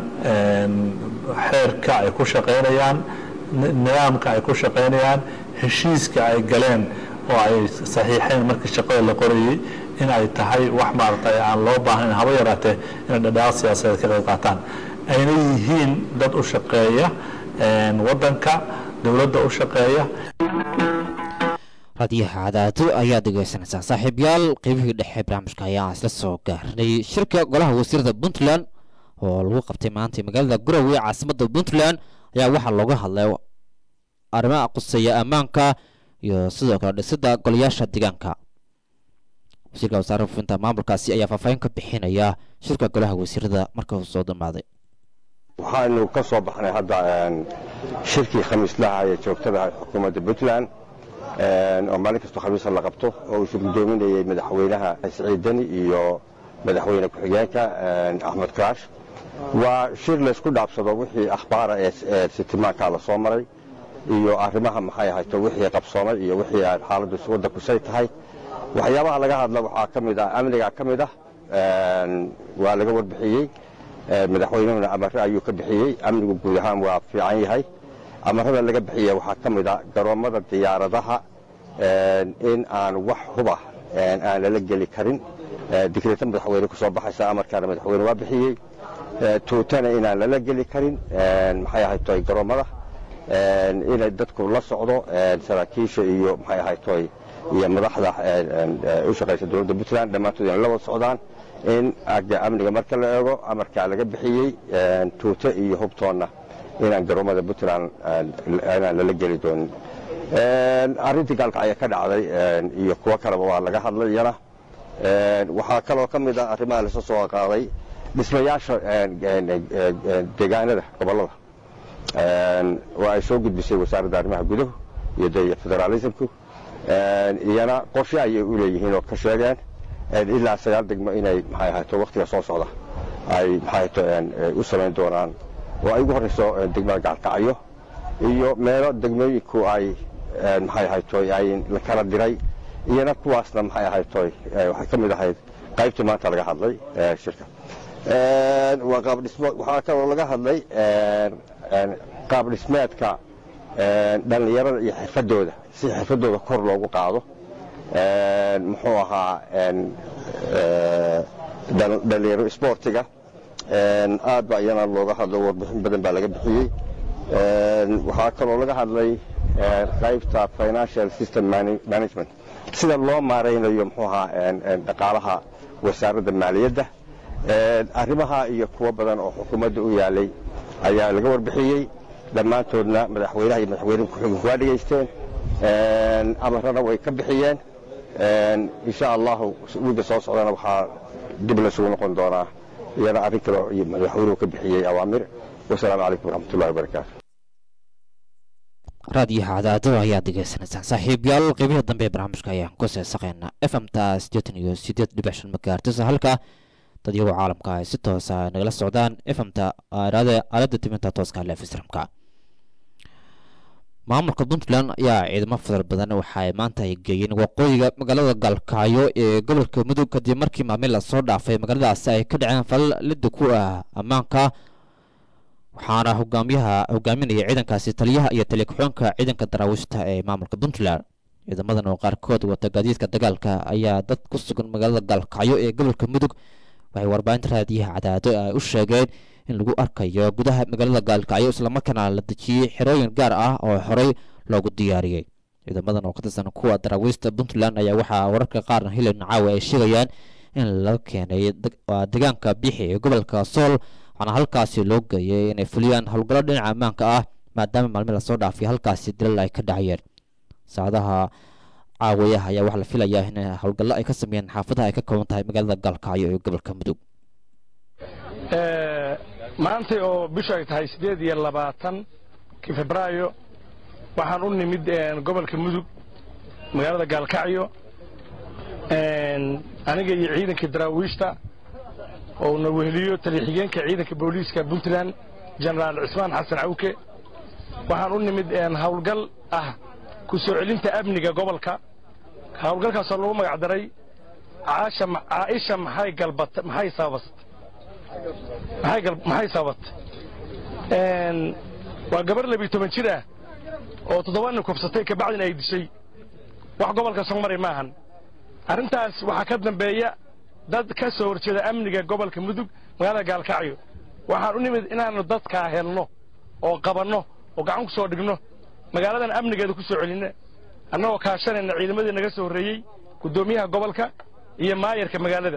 xeerka ay ku shaqaynayaan nidaamka ay ku shaqaynayaan heshiiska ay galeen oo ay saxiixeen markii shaqada la qorayey in ay tahay wax maaragtay aan loo baahnayn haba yaraatee inay dhadhaaq siyaasadeed ka qayb qaataan ayna yihiin dad u shaqeeya waddanka dowladda u shaqeeya raadiyaha cadaado ayaa dhegeysanaysaa saaxiibyaal qeybihii dhexe barnaamijka ayaa isla soo gaarnay shirka golaha wasiirada puntland oo lagu qabtay maanta magaalada garowe caasimadda puntland ayaa waxaa looga hadlay arrimaha quseeya ammaanka iyo sidoo kale dhisidda golayaasha deegaanka wasiirka wasaare fufinta maamulkaasi ayaa faahfaahin ka bixinaya shirka golaha wasiirada marka uu soo dhamaaday waxaanu ka soo baxnay hadda shirkii khamiislaha ee joogtada xukuumadda puntland oo maalin kastoo khamiisa la qabto oo uu shirgudoominayay madaxweynaha siciid deni iyo madaxweyne ku-xigeenka axmed kaash waa shir laysku dhaabsado wixii akhbaara ee sitimaankaa la soo maray iyo arrimaha maxay ahayto wixii qabsoomay iyo wixii xaaladdu waddanku say tahay waxyaabaha laga hadla waxaa ka mid ah amniga ka mid ah waa laga warbixiyey madaxweynuhuna amare ayuu ka bixiyey amnigu guud ahaan waa fiican yahay amarada laga bixiya waxaa ka mid ah garoommada diyaaradaha in aan wax huba aan lala geli karin digreeta madaxweyne ku soo baxaysa amarkaana madaxweyne waa bixiyey tuutana inaan lala geli karin maxay ahaytoy garoommada inay dadku la socdo saraakiisha iyo maxay ahaytoy iyo madaxda u shaqaysa dowladda puntland dhammaantood inay la wada socdaan in agga amniga marka la eego amarkaa laga bixiyey tuute iyo hubtoonna inaan garoommada puntland inaan lala geli doonin arrintii gaalka ayaa ka dhacday iyo kuwo kaleba waa laga hadlay iyana waxaa kaloo ka mid ah arrimaha lasoo soo qaaday dhismayaasha deegaanada gobollada oo ay soo gudbisay wasaaradda arrimaha guduhu iyo de federaalismku iyana qorshe ayay u leeyihiin oo ka sheegeen ilaa sagaal degmo inay maxay ahayto wakhtiga soo socda ay maxay ahayto u samayn doonaan oo ay ugu horrayso degmada gaalkacyo iyo meelo degmooyinku ay maxay ahaytoy ay la kala diray iyana kuwaasna maxay ahaytoy waxay ka mid ahayd qaybtii maanta laga hadlay shirka waa qaab dhismo waxaa kaloo laga hadlay qaab dhismeedka dhallinyarada iyo xirfadooda si xirfadooda kor loogu qaado muxuu ahaa dhalinyaro sportiga aad ba iyana looga hadlo warbixin badan baa laga bixiyey waxaa kaloo laga hadlay qaybta financial system management sida loo maaraynayo muxuu ahaa dhaqaalaha wasaaradda maaliyadda arrimaha iyo kuwo badan oo xukuumadda u yaalay ayaa laga warbixiyey dhammaantoodna madaxweynaha iyo madaxweyne ku-xigeenku waa dhegaysteen amarana way ka bixiyeen insha allahu wiiga soo socdana waxaa dib laysugu noqon doonaa iyana arrin kale iyo madaxweynuhu ka bixiyey awaamir wasalaamu calaykum waraxmatullahi wabarakaatu raadiyaha cadaado ayaad degeysanaysaan saaxiibyaal qeybihi dambe ee barnaamijka ayaan ku seesaqeynaa f m ta siddeetan iyo siddeed dhibic shan magaartisa halka dad iyagoo caalamka ay si toosa nagala socdaan efamta aaraada aaladda timinta tooska lefisramka maamulka puntland ayaa ciidamo fadar badan waxa ay maanta ay geeyeen waqooyiga magaalada gaalkacyo ee gobolka mudug kadib markii maalmin lasoo dhaafay magaaladaasi ay ka dhaceen falal lidda ku ah ammaanka waxaana hogaamiyaha hogaaminaya ciidankaasi taliyaha iyo taliya-ku-xeenka ciidanka daraawiishta ee maamulka puntland ciidamadan oo qaarkood wata gaadiidka dagaalka ayaa dad ku sugan magaalada gaalkacyo ee gobolka mudug waxay warbaahinta raadiyaha cadaado ay u sheegeen in lagu arkayo gudaha magaalada gaalkacyo islamarkaana la dejiyey xerooyin gaar ah oo horey loogu diyaariyey ciidamadan oo ka tirsan kuwa daraawiista puntland ayaa waxaa wararka qaarna hilan caawa ay sheegayaan in laga keenay deegaanka biixi ee gobolka sool waxaana halkaasi loo geeyay inay fuliyaan howlgallo dhinaca ammaanka ah maadaama maalmin lasoo dhaafay halkaasi dilal ay ka dhacayeen saacadaha caawayaha ayaa waxaa la filayaa in howlgallo ay ka sameeyeen xaafadaha ay ka kooban tahay magaalada gaalkacyo ee gobolka mudug maantay oo bishu ay tahay siddeed iyo labaatankii febraayo waxaan u nimid gobolka mudug magaalada gaalkacyo aniga iyo ciidanka daraawiishta oo na weheliyo taliya-xigeenka ciidanka booliiska puntland jenaraal cismaan xasan cawke waxaan u nimid howlgal ah ku soo celinta amniga gobolka howlgalkaasoo lagu magac daray caaisha maxay galbat maxay sababasat maxay sababatay waa gabar labiyo toban jir ah oo toddobaadna kufsatay kabacdina ay dishay wax gobolka soo maray maahan arrintaas waxaa ka dambeeya dad ka soo horjeeda amniga gobolka mudug magaalada gaalkacyo waxaan u nimid inaannu dadkaa helno oo qabanno oo gacan ku soo dhigno magaaladan amnigeeda ku soo celinna annagoo kaashanayna ciidamadii naga soo horreeyey guddoomiyaha gobolka iyo maayarka magaalada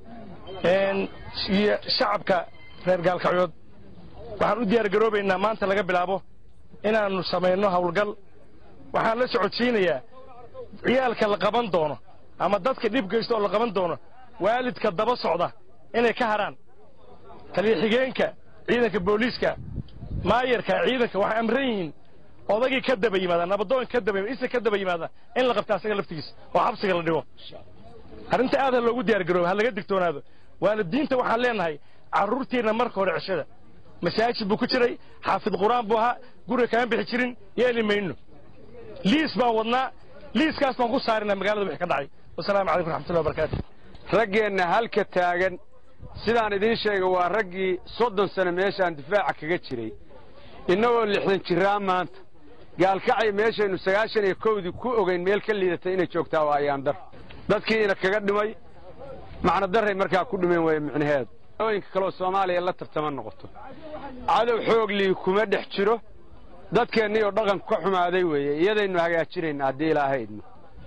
iyo shacabka reer gaalkacyood waxaan u diyaar garoobaynaa maanta laga bilaabo inaannu samayno howlgal waxaan la socodsiinayaa ciyaalka la qaban doono ama dadka dhib geysta oo la qaban doono waalidka daba socda inay ka harhaan taliya-xigeenka ciidanka booliiska maayarka ciidanka waxay amran yihiin odagii ka daba yimaada nabadoon ka daba isa ka daba yimaada in la qabta asaga laftigiisa oo xabsiga la dhigo arrinta aad ha loogu diyaar garooba ha laga digtoonaado waalidiinta waxaan leenahay carruurtiinna marka hore ceshada masaajid buu ku jiray xaafid qur-aan buu ahaa guriga kama bixi jirin yeeli mayno liis baan wadnaa liiskaas baan ku saarinaa magaalada wixii ka dhacay wasalaamu calaykum raxmatullahi wabarakaatu raggeenna halka taagan sidaan idiin sheegay waa raggii soddon sano meeshaan difaaca kaga jiray innagoo lixdan jiraa maanta gaalkacay meeshaynu sagaashan iyo kowdii ku ogayn meel ka liidatay inay joogtaa waa ayaandar dadkiina kaga dhimay macno darray markaa ku dhimeen weeye micnaheedu ooyinka kaleoo soomaaliya la tartama noqoto cadow xooglii kuma dhex jiro dadkeennii oo dhaqanku ka xumaaday weeye iyadaynu hagaajinayna haddii ilaahaydno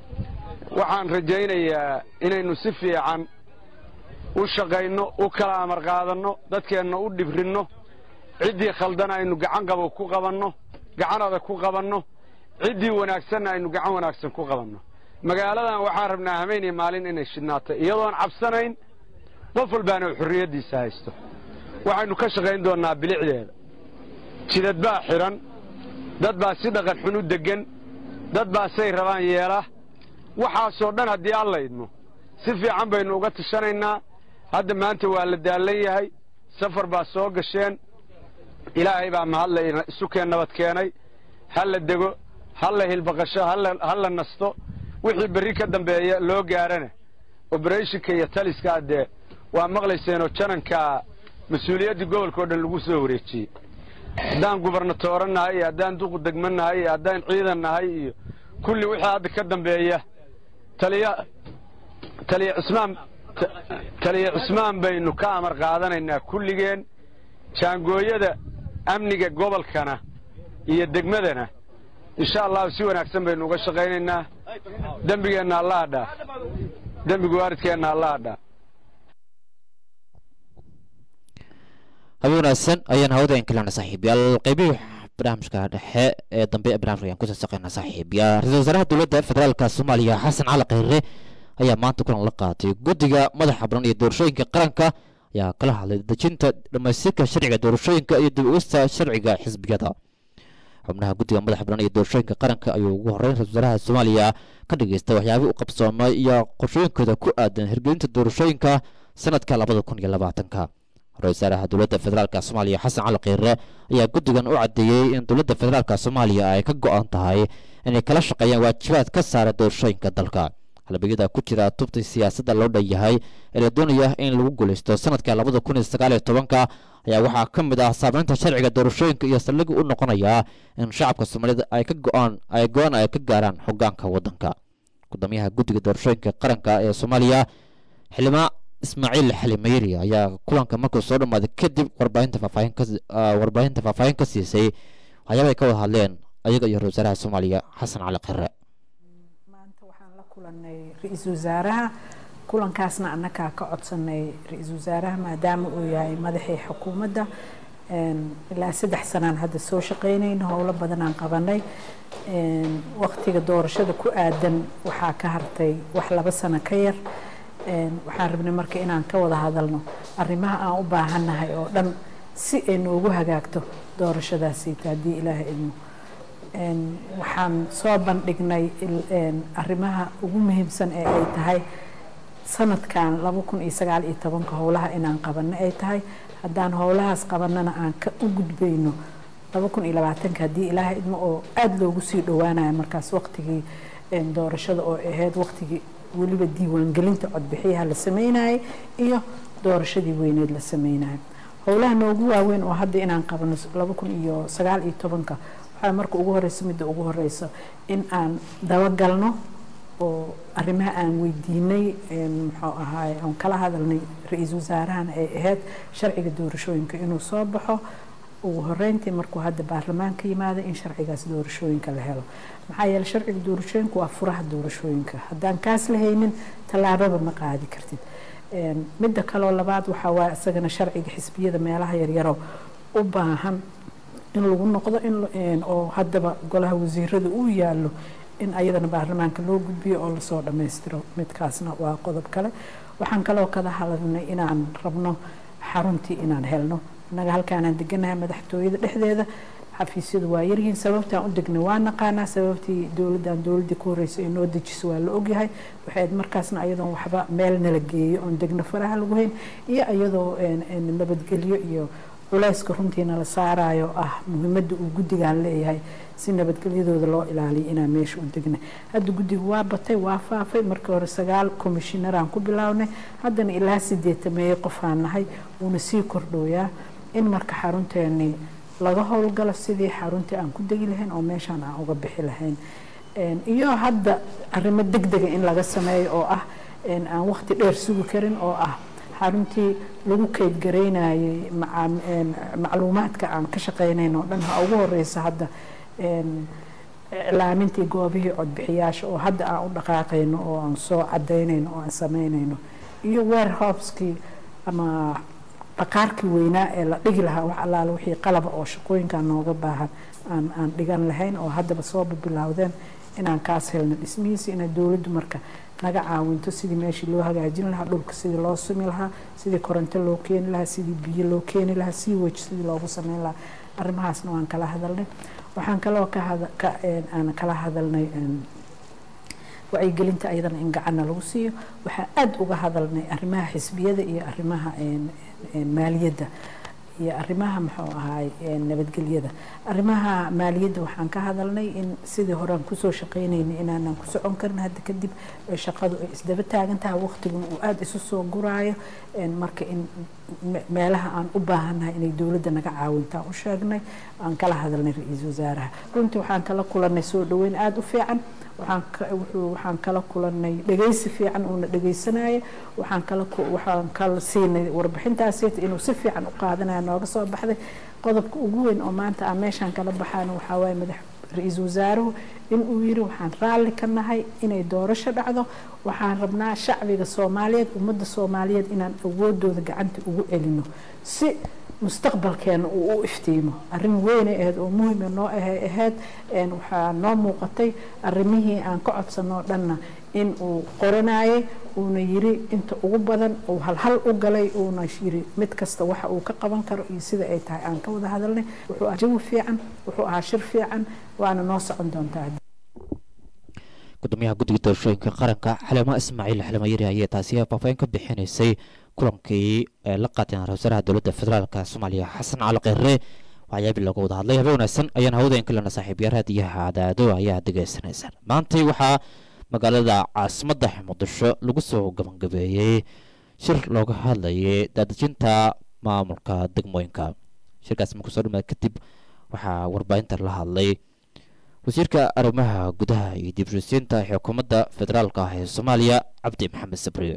waxaan rajaynayaa inaynu si fiican u shaqayno u kala amar qaadanno dadkeenna u dhibrinno ciddii khaldan aynu gacan qabo ku qabanno gacan adag ku qabanno ciddii wanaagsanna aynu gacan wanaagsan ku qabanno magaaladan waxaan rabnaa hameyn iyo maalin inay shidhnaato iyadoon cabsanayn qof walbaana uu xorriyaddiisa haysto waxaynu ka shaqayn doonnaa bilicdeeda jidad baa xidhan dad baa si dhaqan xun u deggan dad baa say rabaan yeela waxaasoo dhan haddii alla idmo si fiican baynu uga tashanaynaa hadda maanta waa la daallan yahay safar baa soo gasheen ilaahay baa mahadla isukeen nabad keenay ha la dego ha la hilbaqasho ha la nasto wixii berri ka dambeeya loo gaarana oberethonka iyo taliskaa dee waa maqlayseenoo janankaa mas-uuliyaddii gobolkao dhan lagu soo wareejiyey haddaan gubernatooro nahay iyo haddaan duqu degmo nahay iyo haddaan ciidan nahay iyo kulli wixii hadda ka dambeeya taliya taliya cismaan taliya cismaan baynu ka amar qaadanaynaa kulligeen jaangooyada amniga gobolkana iyo degmadana insha allahu si wanaagsan baynu uga shaqaynaynaa dembigeenna allaha dhaaf dembiga waaridkeenna allaha dhaaf habeen wanaagsan ayaan hawada inkalana saaxiibyaal qaybihii barnaamijka dhexe ee dambe ee barnaamijka ayaan kusoo saqaynaa saaxiibyaal ra-iisul wasaaraha dowladda federaalka soomaaliya xasan cali khayre ayaa maanta kulan la qaatay guddiga madaxa baran iyo doorashooyinka qaranka ayaa kala hadlay dejinta dhammaystirka sharciga doorashooyinka iyo dib ugista sharciga xisbiyada xubnaha guddiga madaxa baran iyo doorashooyinka qaranka ayuu ugu horreyn ra-isul wasaaraha soomaaliya ka dhageystay waxyaabihii u qabsoomay iyo qorshooyinkooda ku aadan hirgelinta doorashooyinka sanadka labada kun iyo labaatanka ra-isul wasaaraha dowladda federaalk soomaaliya xasan cali khiire ayaa guddigan u caddeeyey in dowladda federaalk soomaaliya ay ka go-an tahay inay kala shaqeeyaan waajibaad ka saara doorashooyinka dalka halbeegyada ku jira tubta siyaasadda loo dhan yahay ee la doonaya in lagu guulaysto sanadka labada kun iyo sagaal iyo tobanka ayaa waxaa ka mid ah saameynta sharciga doorashooyinka iyo saldhigi u noqonaya in shacabka soomaalida ay ka go-aan ay go-aan ay ka gaaraan hogaanka waddanka gudoomiyaha guddiga doorashooyinka qaranka ee soomaaliya xildhibaan ismaaciil xalimayri ayaa kulanka markuu soo dhammaaday kadib warbaahinta faahfaahin ka warbaahinta faahfaahin ka siisay waxyaabay ka wada hadleen ayaga iyo ra-isul wasaaraha soomaaliya xasan cali khire kulanay ra-iisul wasaaraha kulankaasna annagaa ka codsanay ra-iisul wasaaraha maadaama uu yahay madaxii xukuumadda ilaa saddex sanaan hadda soo shaqeynayno howlo badanaan qabanay waqtiga doorashada ku aadan waxaa ka hartay wax laba sano ka yar waxaan rabnay marka inaan ka wada hadalno arrimaha aan u baahannahay oo dhan si ay noogu hagaagto doorashadaasiita haddii ilaaha idmo waxaan soo bandhignay arrimaha ugu muhiimsan ee ay tahay sanadkan laba kun iyo sagaal iyo tobanka howlaha inaan qabanno ay tahay haddaan howlahaas qabanana aan ka u gudbayno laba kun iyo labaatanka haddii ilaaha idmo oo aada loogu sii dhowaanayo markaas waqtigii doorashada oo ahayd waqtigii weliba diiwaangelinta codbixiyaha la sameynayay iyo doorashadii weyneed la sameynayo howlaha noogu waaweyn oo hadda inaan qabano laba kun iyo sagaal iyo tobanka waxaa marka ugu horeysa midda ugu horeysa in aan dabagalno oo arrimaha aan weydiinay muxuu ahaay aan kala hadalnay ra-iisul wasaarahana ay ahayd sharciga doorashooyinka inuu soo baxo ugu horeyntii markuu hadda baarlamaanka yimaada in sharcigaas doorashooyinka la helo maxaa yeele sharciga doorashooyinka waa furaha doorashooyinka haddaan kaas la haynin tallaababa ma qaadi kartid midda kaloo labaad waxaa waa isagana sharciga xisbiyada meelaha yaryaro u baahan in lagu noqdo in oo haddaba golaha wasiirada uu yaallo in ayadana baarlamaanka loo gudbiyo oo lasoo dhammaystiro midkaasna waa qodob kale waxaan kaloo kada hadalnay inaan rabno xaruntii inaan helno innaga halkaanaan deganahay madaxtooyada dhexdeeda xafiisyadu waa yaryihiin sababtaan u degnay waa naqaanaa sababtii dowladdan dowladdii ku horreysay ay noo dejiso waa la ogyahay waxayd markaasna ayadoon waxba meel nala geeyo oon degno faraha lagu hayn iyo iyadoo nabadgelyo iyo culayska runtii nala saarayo ah muhiimadda uu guddigan leeyahay si nabadgelyadooda loo ilaaliyo inaan meesha u degnay hadda guddiga waa batay waa faafay markii hore sagaal komishinaraan ku bilownay haddana ilaa sideetameeye qofaan nahay wuuna sii kordhooyaa in marka xarunteeni laga howlgalo sidii xaruntii aan ku degi lahayn oo meeshaan aan uga bixi lahayn iyo hadda arrimo deg dega in laga sameeyo oo ah aan waqti dheer sugi karin oo ah xaruntii lagu keydgaraynayay macluumaadka aan ka shaqeynayn oo dhan ha ugu horeysa hadda iclaamintii goobihii codbixiyaasha oo hadda aan u dhaqaaqayno oo aan soo cadaynayno oo aan sameynayno iyo warehouskii ama dhaqaarkii weynaa ee la dhigi lahaa wax allaale wixii qalaba oo shaqooyinkan nooga baahan aan aan dhigan lahayn oo haddaba sooba bilowdeen inaan kaas helno dhismihiisa inay dowladdu marka naga caawinto sidii meeshii loo hagaajin lahaa dhulka sidii loo sumi lahaa sidii koronto loo keeni lahaa sidii biyo loo keeni lahaa sii wej sidii loogu sameyn lahaa arrimahaasna waan kala hadalnay waxaan kaloo aan kala hadalnay wacyigelinta ayadana in gacanna lagu siiyo waxaan aada uga hadalnay arrimaha xisbiyada iyo arrimaha maaliyadda iyo arrimaha muxuu ahaay nabadgelyada arrimaha maaliyadda waxaan ka hadalnay in sidii horean kusoo shaqeynaynay inaanan ku socon karin hadda kadib shaqadu ay isdaba taagan tahay waqtiguna uu aada isu soo guraayo marka in meelaha aan u baahannahay inay dowladda naga caawintaan u sheegnay aan kala hadalnay ra-iisul wasaaraha runtii waxaan kala kulanay soo dhaweyn aada u fiican waxaan kala kulanay dhegeysi fiican uuna dhegeysanaya waxaan kala waxaan kala siinay warbixintaasita inuu si fiican u qaadanaya nooga soo baxday qodobka ugu weyn oo maanta aan meeshaan kala baxaana waxaa waaye madax ra-iisul wasaaruhu in uu yiri waxaan raalli ka nahay inay doorasho dhacdo waxaan rabnaa shacbiga soomaaliyeed ummadda soomaaliyeed inaan awoodooda gacanta ugu celino si mustaqbalkeena uu u iftiimo arrin weynay ahayd oo muhima noo ahay ahayd waxaa noo muuqatay arrimihii aan ka codsanoo dhanna in uu qoranayay uuna yiri inta ugu badan uu halhal u galay uuna yiri mid kasta waxa uu ka qaban karo iyo sida ay tahay aan ka wada hadalnay wuxuu ahaa jawi fiican wuxuu ahaa shir fiican waana noo socon doontaa gudoomiyaha guddiga doorashooyinka qaranka xalimo ismaaciil xalimo yari ayaa taasi faahfaahin ka bixinaysay kulankii ee la qaateen ra wasaaraha dowladda federaalk soomaaliya xasan cali kheyre waxyaabii looga wada hadlay habeen wanaagsan ayaan hawada in kalena saaxiibyaal raadiyaha cadaado ayaa degeysanaysaan maantay waxaa magaalada caasimadda muqdisho lagu soo gabagabeeyey shir looga hadlayay daadejinta maamulka degmooyinka shirkaasi markuu soo dhamaad kadib waxaa warbaahinta la hadlay wasiirka arrimaha gudaha iyo dibshisiinta xukuumadda federaalka ah ee soomaaliya cabdi maxamed sabriye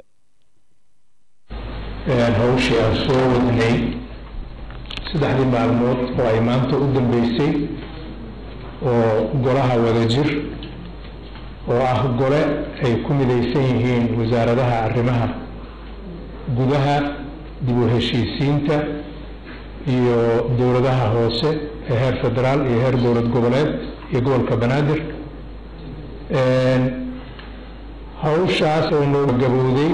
hawshii aan soo wadnay saddexdii maalmood oo ay maanta u dambeysay oo golaha wadajir oo ah gole ay ku midaysan yihiin wasaaradaha arrimaha gudaha dib u heshiisiinta iyo dowladaha hoose ee heer federaal iyo heer dowlad goboleed iyo gobolka banaadir hawshaas oo noo gabowday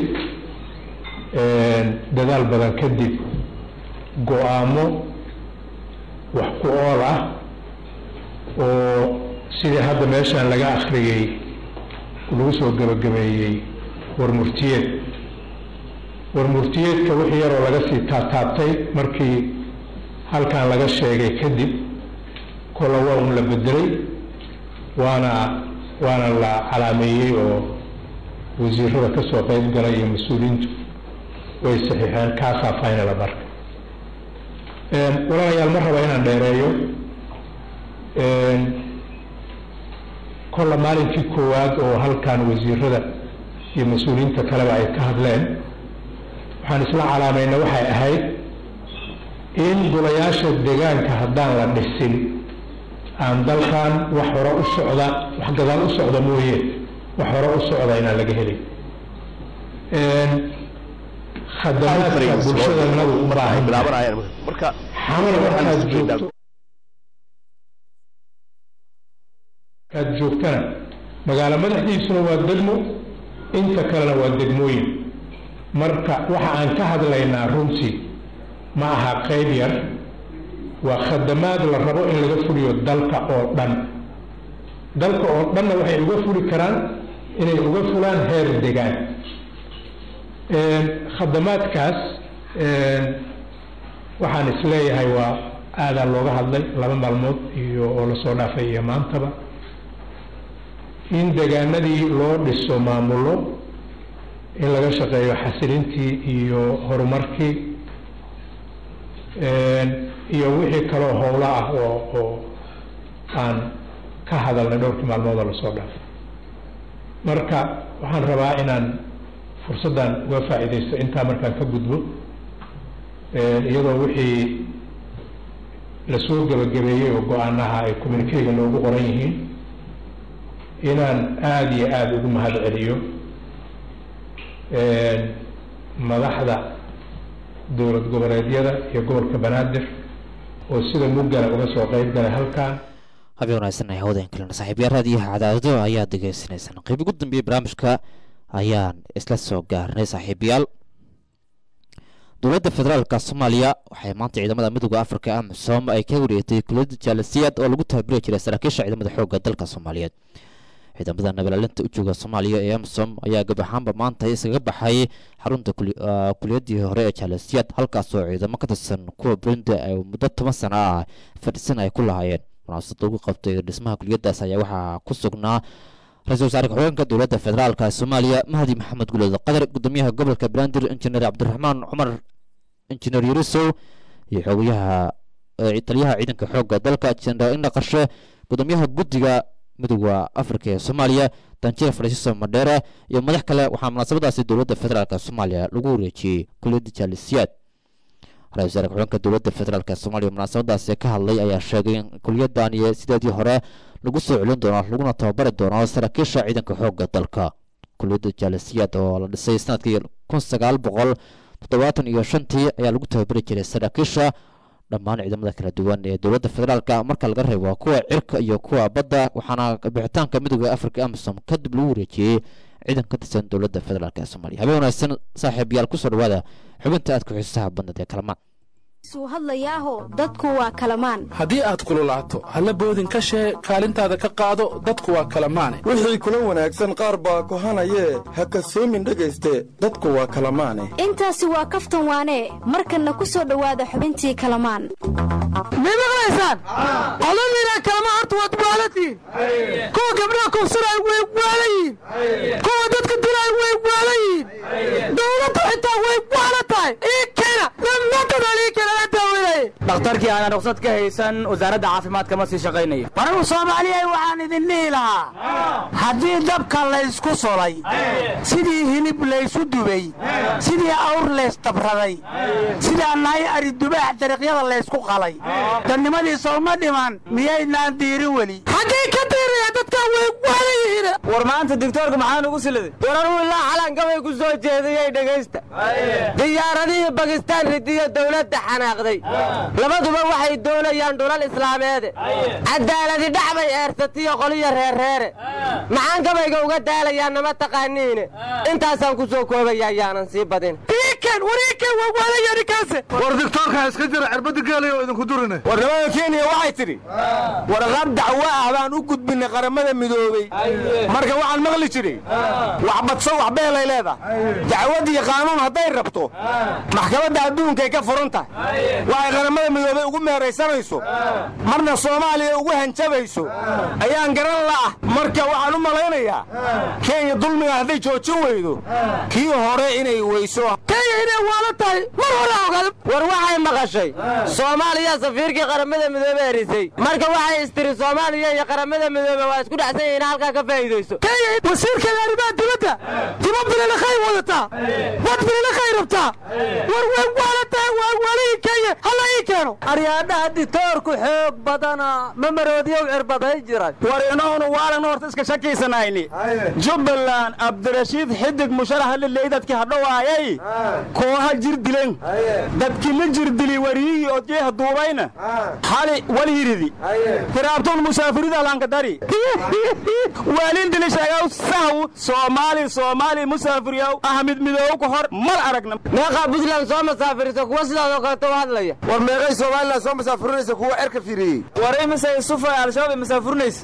dadaal badan kadib go-aamo wax ku ool ah oo sidii hadda meeshaan laga akhriyey lagu soo gabagabeeyey warmurtiyeed warmurtiyeedka wixii yaroo laga sii taataabtay markii halkan laga sheegay kadib kolla waa un la bedelay waana waana la calaameeyey oo wasiirada ka soo qayb galay iyo mas-uuliyiintu way saxiixeen kaasaa finala marka walaalayaal ma raba inaan dheereeyo kolla maalinkii koowaad oo halkan wasiirada iyo mas-uuliyiinta kaleba ay ka hadleen waxaan isla calaamayna waxay ahayd in golayaasha deegaanka haddaan la dhisin aan dalkan wax hore u socda wax gadaal u socda mooye wax hore u socda inaan laga helin khadamaadka bulshadanadu u baahan xamar markaad joogto markaad joogtana magaalo madaxdiisuna waa degmo inta kalena waa degmooyin marka waxa aan ka hadlaynaa runtii ma aha qayb yar waa khadamaad la rabo in laga fuliyo dalka oo dhan dalka oo dhanna waxay uga fuli karaan inay uga fulaan heer degaan khadamaadkaas waxaan isleeyahay waa aadaa looga hadlay laba maalmood iyo oo lasoo dhaafay iyo maantaba in degaanadii loo dhiso maamullo in laga shaqeeyo xasilintii iyo horumarkii iyo wixii kaloo howlo ah oo oo aan ka hadalnay dhowrkii maalmoodoo lasoo dhaafay marka waxaan rabaa inaan fursaddan uga faa'iidaysto intaa markaan ka gudbo iyadoo wixii lasoo gebagabeeyey oo go-aanaha ay communikeyga noogu qoran yihiin inaan aada iyo aada ugu mahad celiyo madaxda dowlad goboleedyada iyo gobolka banaadir oo sida muggala uga soo qayb galay halkan habeen wanaagsan ay hawada kalena saaxiibyaal raadiyaha cadaadado ayaa degeysanaysaan qayb ugu dambeeyey barnaamijka ayaan isla soo gaarnay saaxiibayaal dowladda federaalka soomaaliya waxay maanta ciidamada midooda afrika amisom ay ka wareegtay kuliyadda jaalasiyaad oo lagu tababiri jiray saraakiisha ciidamada xoogga dalka soomaaliyeed ciidamada nabalaalinta u jooga soomaaliya ee amisom ayaa gab ahaanba maanta iskaga baxay xarunta kuliyadii hore ee jaalasiyaad halkaasoo ciidamo ka tirsan kuwa burundi ay muddo toban sano ah fadhisan ay ku lahaayeen munaasabad lagu qabtay dhismaha kuliyadaas ayaa waxaa ku sugnaa ra-iisul wasaare ku-xigeenka dowladda federaalka soomaaliya mahdi maxamed guleed qadar gudoomiyaha gobolka banaadir injineer cabdiraxmaan cumar injineer yurisow iyo xogayaha taliyaha ciidanka xoogga dalka jeneraal indha qarshe gudoomiyaha guddiga midooda afrika ee soomaaliya danjir fransiso madheere iyo madax kale waxaa munaasabadaasi dowladda federaalk soomaaliya lagu wareejiyey kuliyadda jaalisiyaad ra-isul wasaare ku-xigeenka dowladda federaalk soomaaliya munaasabadaasi ka hadlay ayaa sheegay in kuliyaddan iyo sideedii hore lagu soo celin doono laguna tababari doono saraakiisha ciidanka xoogga dalka kuliyadda jaalisiyaad oo la dhisay sanadkii kun sagaal boqol toddobaatan iyo shantii ayaa lagu tababari jiray saraakiisha dhammaan ciidamada kala duwan ee dowladda federaalka marka laga reebo kuwa cirka iyo kuwa badda waxaana bixitaanka midooda afrika amisom kadib lagu wareejiyey ciidan ka tirsan dowladda federaalk ee soomaaliya habeen wanaagsan saaxiibayaal kusoo dhawaada xubinta aadka xiisaha badnad ee kalamaan suu hadlayaaho dadku waa kalamaan haddii aad kululaato halla boodin ka shee kaalintaada ka qaado dadku waa kala maane wixii kula wanaagsan qaar baa kohanayee ha kasoomin dhegayste dadku waa kala maane intaasi waa kaftan waanee markanna ku soo dhowaada xubintii kalamaan may maqlaysaan qoladiina kalama horta waad waalatiin kuwa gabdhaha kufsanaay way waalayiin kuwa dadka dilaay way waalayiin dowladda xitaa way waala tahay ii keena dhammaantoodaan ii keena la daaweynaya dhakhtarkii aanan ruqsad ka haysan wasaaradda caafimaadka ma sii shaqaynayo waragu soomaaliyay waxaan idin dhihi lahaa haddii dabka laysku solay sidii hilib laysu dubay sidii awr laysdabraday sidaa nahay ari dubaax dariiqyada laysku qalay dadnimadii sooma dhiman miyaynaan diirin weli xaggay ka diiraya dadkaa way waala yihiin war maanta digtoorka maxaa nugu siladay wararuu ilaa xalankabay ku soo jeediyey dhegaysta diyaaradihii bakistaan ridiyo dowladda xanaaqday labaduba waxay doonayaan dhulal islaameede cadaaladi dhac bay eersatiyo qoliyo reerreere maxaan gabayga uga daalayaan nama taqaaniine intaasaan ku soo koobaya ayaanan sii badin war digtoorka iska jira cirbada geelaya oo idinku durine warnimada kenya waxay tidhi warqab dacwo ah baan u gudbinay qaramada midoobey marka waxaan maqli jiray wax badso wax beelay leedahay dacwad iyo qaanuun hadday rabto maxkamadda adduunkay ka furan tahay waxay qaramada midoobey ugu meeraysanayso marna soomaaliya ugu hanjabayso ayaan garan la'ah marka waxaan u malaynayaa kenya dulmiga hadday joojin weydo kii hore inay weyso war waxay maqashay soomaaliya safiirkii qaramada midoobe erisay marka waxay istiri soomaaliya iyo qaramada midoobe waa isku dhacsan yihiin halkaa ka faa'iidayso wasiirkeeda arrimaha dibadda dima bililakhay wadataa wad bililakhay rabtaa war way waalataa waa waalihii kenya halla ii keeno aryaadhaha ditoorku xoog badana ma maroodiyow cirbaday jiray war inahunu waalan horta iska shakiisanayni jubbaland abdirashiid xidig musharaxa liley dadkii hadhowaayay kooha jir dilen dadkii la jir dili wariyihii odjeeha duubayna xali walhiridi hiraabtuun musaafirida lankadari waalin dilisheegaw sahw soomaali soomaali musaafiriyaw ahmid midoow ka hor mal aragna meeqaa puntland soo masaafirisa kuwa sidaadoo kaleto u hadlaya war meeqay somalilan soo masaafurinaysa kuwa erka firiyey war imise sufa al-shabaab masaafurinaysa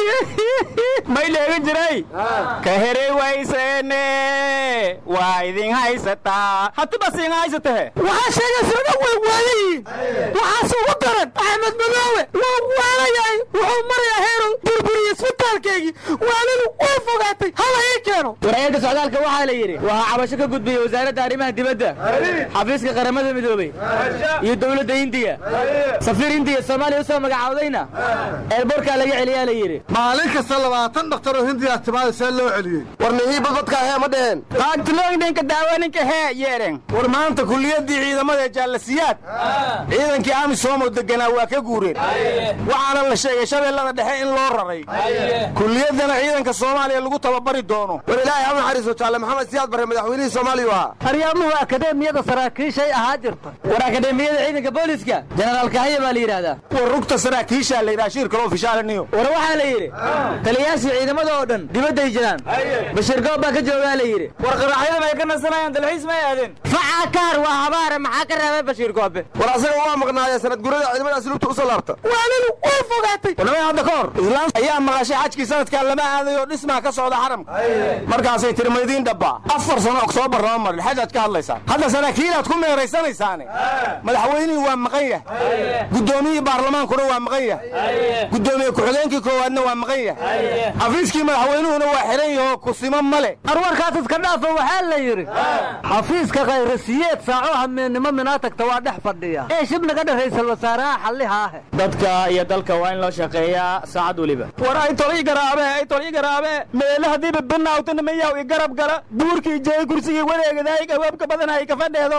may dheegan jiray ka herey wayseene waa idin haysataa hatiba siin haysatahe waxaa sheegaysa dhan way waalayihiin waxaase ugu daran axmed madoowe waa waalayahay wuxuu marayaa heerow burburiye isbitaalkeygii waalidu way fogaatay hala ii keeno war-eedda socdaalka waxaa la yidhi waxaa cabasho ka gudbiyey wasaaradda arrimaha dibadda xafiiska qaramada midoobey iyo dowladda indiya safiir indiya soomaaliya u soo magacaawdayna eelborkaa laga celiyaa la yidhi maalin kasta labaatan dhaktar oo hindiya timaada see loo celiyey warnihii badbadka hee ma dheheen qaagtilooyinka daawaninka hee yeedhen war maanta kuliyaddii ciidamada jaalasiyaad ciidankii amisom oo deganaa waa ka guureen waxaana la sheegay shabeellada dhexe in loo raray kuliyaddana ciidanka soomaaliya lagu tababari doono war ilaahay ha naxariiso jaalle maxamed siyaad barre madaxweynihii soomaaliya ahaa aryaamuhu akadeemiyada saraakiishay ahaa jirta war akadeemiyada ciidanka booliska jenaraal kahaya baa la yidhahdaa war rugta saraakiishaa la yidhaha shir kaloo fishaalaniyo war waxaa la yidhi taliyayaashii ciidamada oo dhan dibadday jiraan bashir goob baa ka joogaa la yidhi war qaraaxyada bay ka nasanayaan dalxiis may aadeen facaa kaar waa habaare maxaa ka reebay bashiir goobe war asaga waa maqnaaya sanad gurada ciidamadaasi lugta u soo laabta waalidu way fogaatay warnamay hadda ka hor islaam ayaa maqashay xajkii sanadkan lama aadayo dhismaa ka socda xaramka markaasay tiri maydiin dhabbaa afar sano oktoobar lama marin xajaad ka hadlaysaan hadda saraakiilaad ku meeraysanaysaane madaxweynihii waa maqan yahay guddoomiyihii baarlamaankuna waa maqan yahay guddoomiye ku-xigeenkii koowaadna waa maqan yahay xafiiskii madaxweynuhuna waa xiran yahoo kusimo male arwarkaas iska dhaafa waxaa la yidhi xafiiska kayrasiyeed saaco hameennimo minaa tagta waa dhex fadhiya ee shib naga dha raysal wasaaraha xalliha ahe dadka iyo dalka waa in loo shaqeeyaa saacad weliba war ay tolii garaabe ay tolii garaabe meele haddiiba binaawtana mayaw i garab gala buurkii jeey kursigii wareegadaay gawaabka badanay ka fadheedo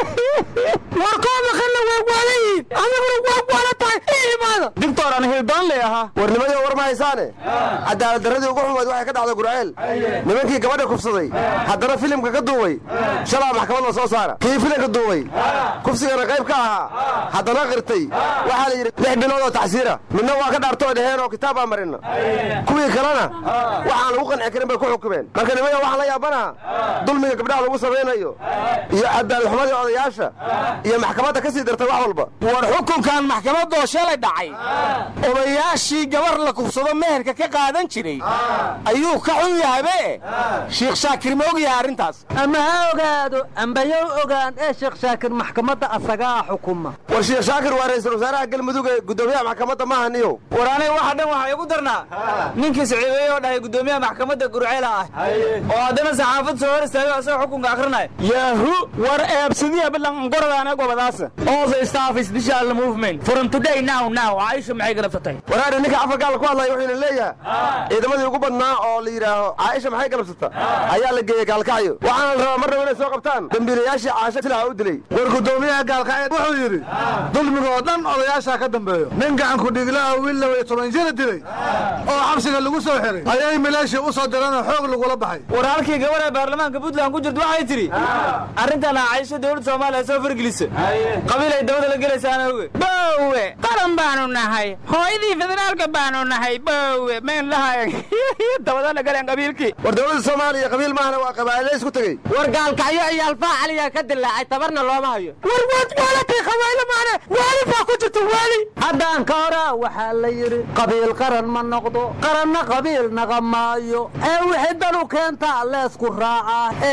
war koo maqanna way waalayihiin adiguna waa waala tahay ii imaada digtor aan hildoon le ahaa warnimadii war ma haysaane cadaalad darradii ugu xumayd waxay ka dhacday gurceel nimankii gabadha kufsaday haddana filimka ka duubay shalaa maxkamad la soo saara kii filimka duubay kufsigana qayb ka ahaa haddana qirtay waxaa la yidhi lix bilood oo tacsiira midna waa ka dhaartoo dheheen oo kitaab baa marina kuwii kalena waxaan lagu qanci karin bay ku xukumeen marka nimaya waxaa la yaabanaha dulmiga gabdhaha lagu samaynayo iyo cadaalxumadii odayaasha iyo maxkamadda ka sii dartay wax walba war xukunkan maxkamadoo shalay dhacay odayaashii gabar la kufsado meherka ka qaadan jiray ayuu ka xun yahabe shiikh shaakir ma og yahay arrintaas ama ha ogaado ambayow ogaan ee sheekh shaakir maxkamadda asagaa xukuma war shiikh shaakir waa ra'iisul wasaaraha galmudug ee guddoomiyaha maxkamadda maaha niyow war aniga waxa dhan waxaa igu darnaa ninkii siciibeeye oo dhahay guddoomiyaha maxkamadda gurceela ah oo haddana saxaafad soo hor istaagay asagoo xukunka akrinaya yahu war eebsadiya bilan goradaana gobadaasa all the staff is special movement from today now now caaisha maxay galabsatay waraari ninka afargaal ku hadlaya wuxuuna leeyahay ciidamadii ugu badnaa oo la yidhaaho caaisha maxay galabsata ayaa la geeyey gaalkacyo waxaana la rabaa mar raba inay soo qabtaan dambiilayaashii caasho silaha u dilay war guddoomiyaha gaalkacyo wuxuu yidhi dulmiga oo dhan odayaashaa ka dambeeyo nin gacanku dhiglaha wiil laba iyo toban jira dilay oo xabsiga lagu soo xiray ayay mileeshii u soo direenoo xoog lagula baxay war halkii gabar ee baarlamaanka puntland ku jirta waxay tidhi arrintan caaisho dowladda soomaaliya soo fargelisa qabiil ay dabada la gelaysaana oge bowe qaran baanu nahay hooyadii federaalka baanu nahay bowe mayn lahayn dabada la galeen qabiilkii war dowladda soomaaliya qabiil maahana waa qabaa'ile isku tegey war gaalkacyo iyo alfaa caliyaa ka dilaacay tabarna looma hayo war waad waalatay qabayle maane waali baa ku jirta waali haddaan ka hora waxaa la yidhi qabiil qaran ma noqdo qaranna qabiil naqa maayo ee wixii danu keentaa leesku raacaa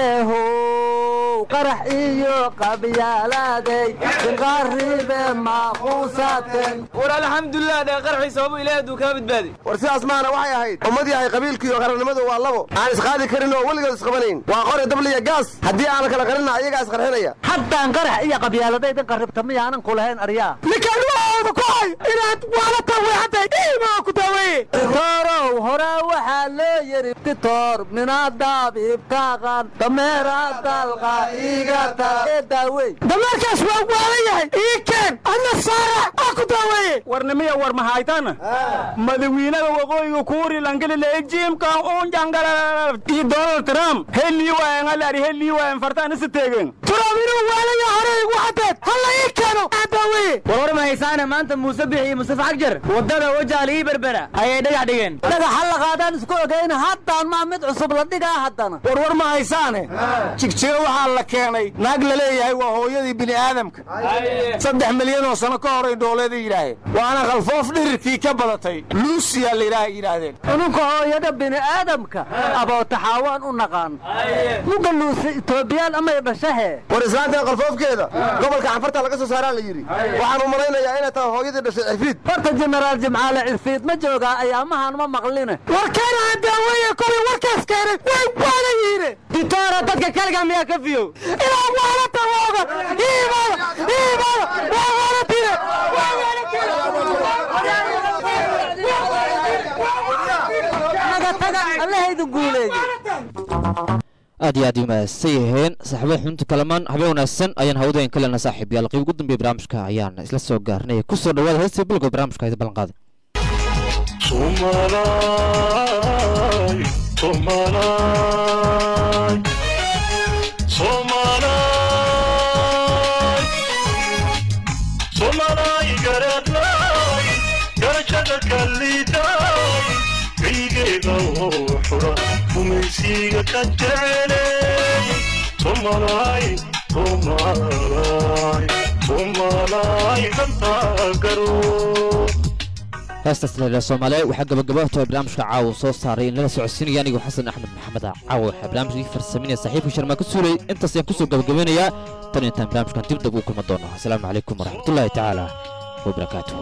eehow qarax iyo qabyaalaaday inqaaribe maaquusaten war alxamdulilah dhee qarxii sababu ilaahi hadduu kaa badbaadi war sidaas maana waxay ahayd ummad yahay qabiilkii iyo qarannimadu waa labo aan isqaadi karin oo weligood isqabanayn waa qori dabliya gaas haddii aan kala qarinna ayagaa isqarxinaya haddaan qarax iyo qabyaaladaydin qarribta miyaanan ku lahayn aryaa ninkaan waooda ku hay inaad waalata weexantay dhiimaa ku daaweeye titorow horaa waxaa loo yidhi titor minaadaabibkaaqan dameera dalqa igata ee daawey dameerkaas waa waalan yahay ii keen adna saarax aa ku daaweeye warnimiya war mahaytana madawiinaha waqooyiga kuuri langelile jiimka unjangala iyo donald trump helii waayan alari helii waayan fartaan isa teegen trump inuu waalaya hore igu cadeed halla ii keeno aa daaweeye war war mahaysaana maanta muuse bixi iyo mustafa xagjar waddada wajaal ii berbera ayay dhagax dhigeen dhagaxa la qaadaan isku ogeyn haddaan maa mid cusub la dhigaa haddana war war ma haysaane jigjiga waxaa la keenay naag la leeyahay waa hooyadii bini aadamka saddex milyan oo sano ka horay dooleeda yidhaaheen waana khalfoof dhirirkii ka badatay luusiya layidhaah yidhaahdeen ununka hooyada bini aadamka abootaxaawaan u naqaan muga luusi itoobiyaan amay dhashahe war islaantan qalfoofkeeda gobolka canfarta laga soo saaraa la yidhi waxaan u malaynayaa inay tahay hooyadii dhashay cirfiid horta jenaraal jimcaale cirfiid ma joogaa ayaamahan ma maqline warkeena daaweeye kuwii warkaas keenay way waala yiine ditoora dadka kaliga miyaa ka fiyow ilaa waalata waaga iimaada iimaada waa waalatine waa waalatine naga taga allahaydu guuleeye aad iyo aad ii mahadsan yihiin saaxiibada xubinta kalamaan habeen wanaagsan ayaan hawadayn ka lena saaxiib yaal qayb ugu dambeeya barnaamijka ayaan isla soo gaarnay ku soo dhawaada heestii bilowga barnaamijka ayda ballan qaaday Somalay, Somalay, Somalay, Somalay, garadlay, garashada kallitay, biygeeda oo xura, gumaysiga ka jecelay, Somalay, Somalay, Somalay, dantaa garoo. heestaas leela soomaaliya waxaa gabagabahto barnaamijka caawa soo saaray in lala socodsiinaya anigu xasan axmed maxamed caawa waxaa barnaamijka ii farsaminaya saaxiibka sharmaa ka suulay intaas ayaan kusoo gabagabeynayaa tan intaan barnaamijkan dib dab u kulma doono asalaamu calaykum waraxmatullaahi tacaala wabarakaatuhu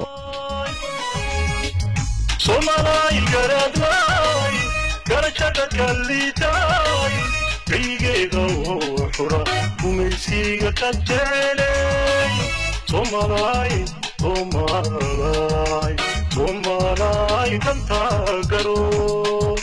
Somalay garadlay, garashada kallitay, biygeeda oo xura, gumaysiga ka jecelay, Somalay, Somalay, Somalay, dantaa garoo.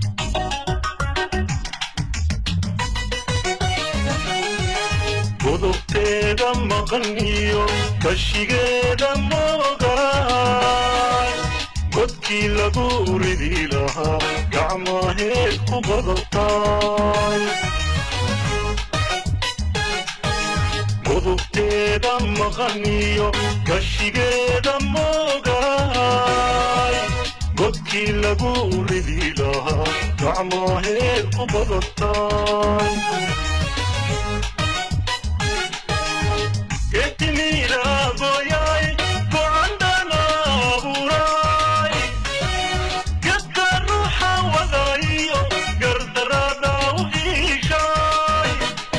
godobteeda maqan iyo kashigeeda moogaay godkii lagu ridi lahaa gacmaheed ku badataay godobteeda maqan iyo kashigeeda moogaay godkii godkii lagu ridi lahaa gacmaheed ku badatay getimiiraagoyay gocandhana abuuray gedka ruuxa wadayo gardarada u iishay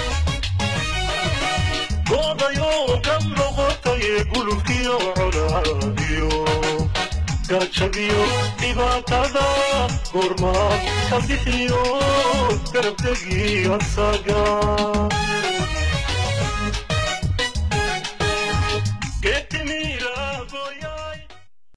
godayo ka noqotaye gulubkiyo colaadiyo gajabiyo dhibaatada goormaad ka bixiyo garabdegii asaga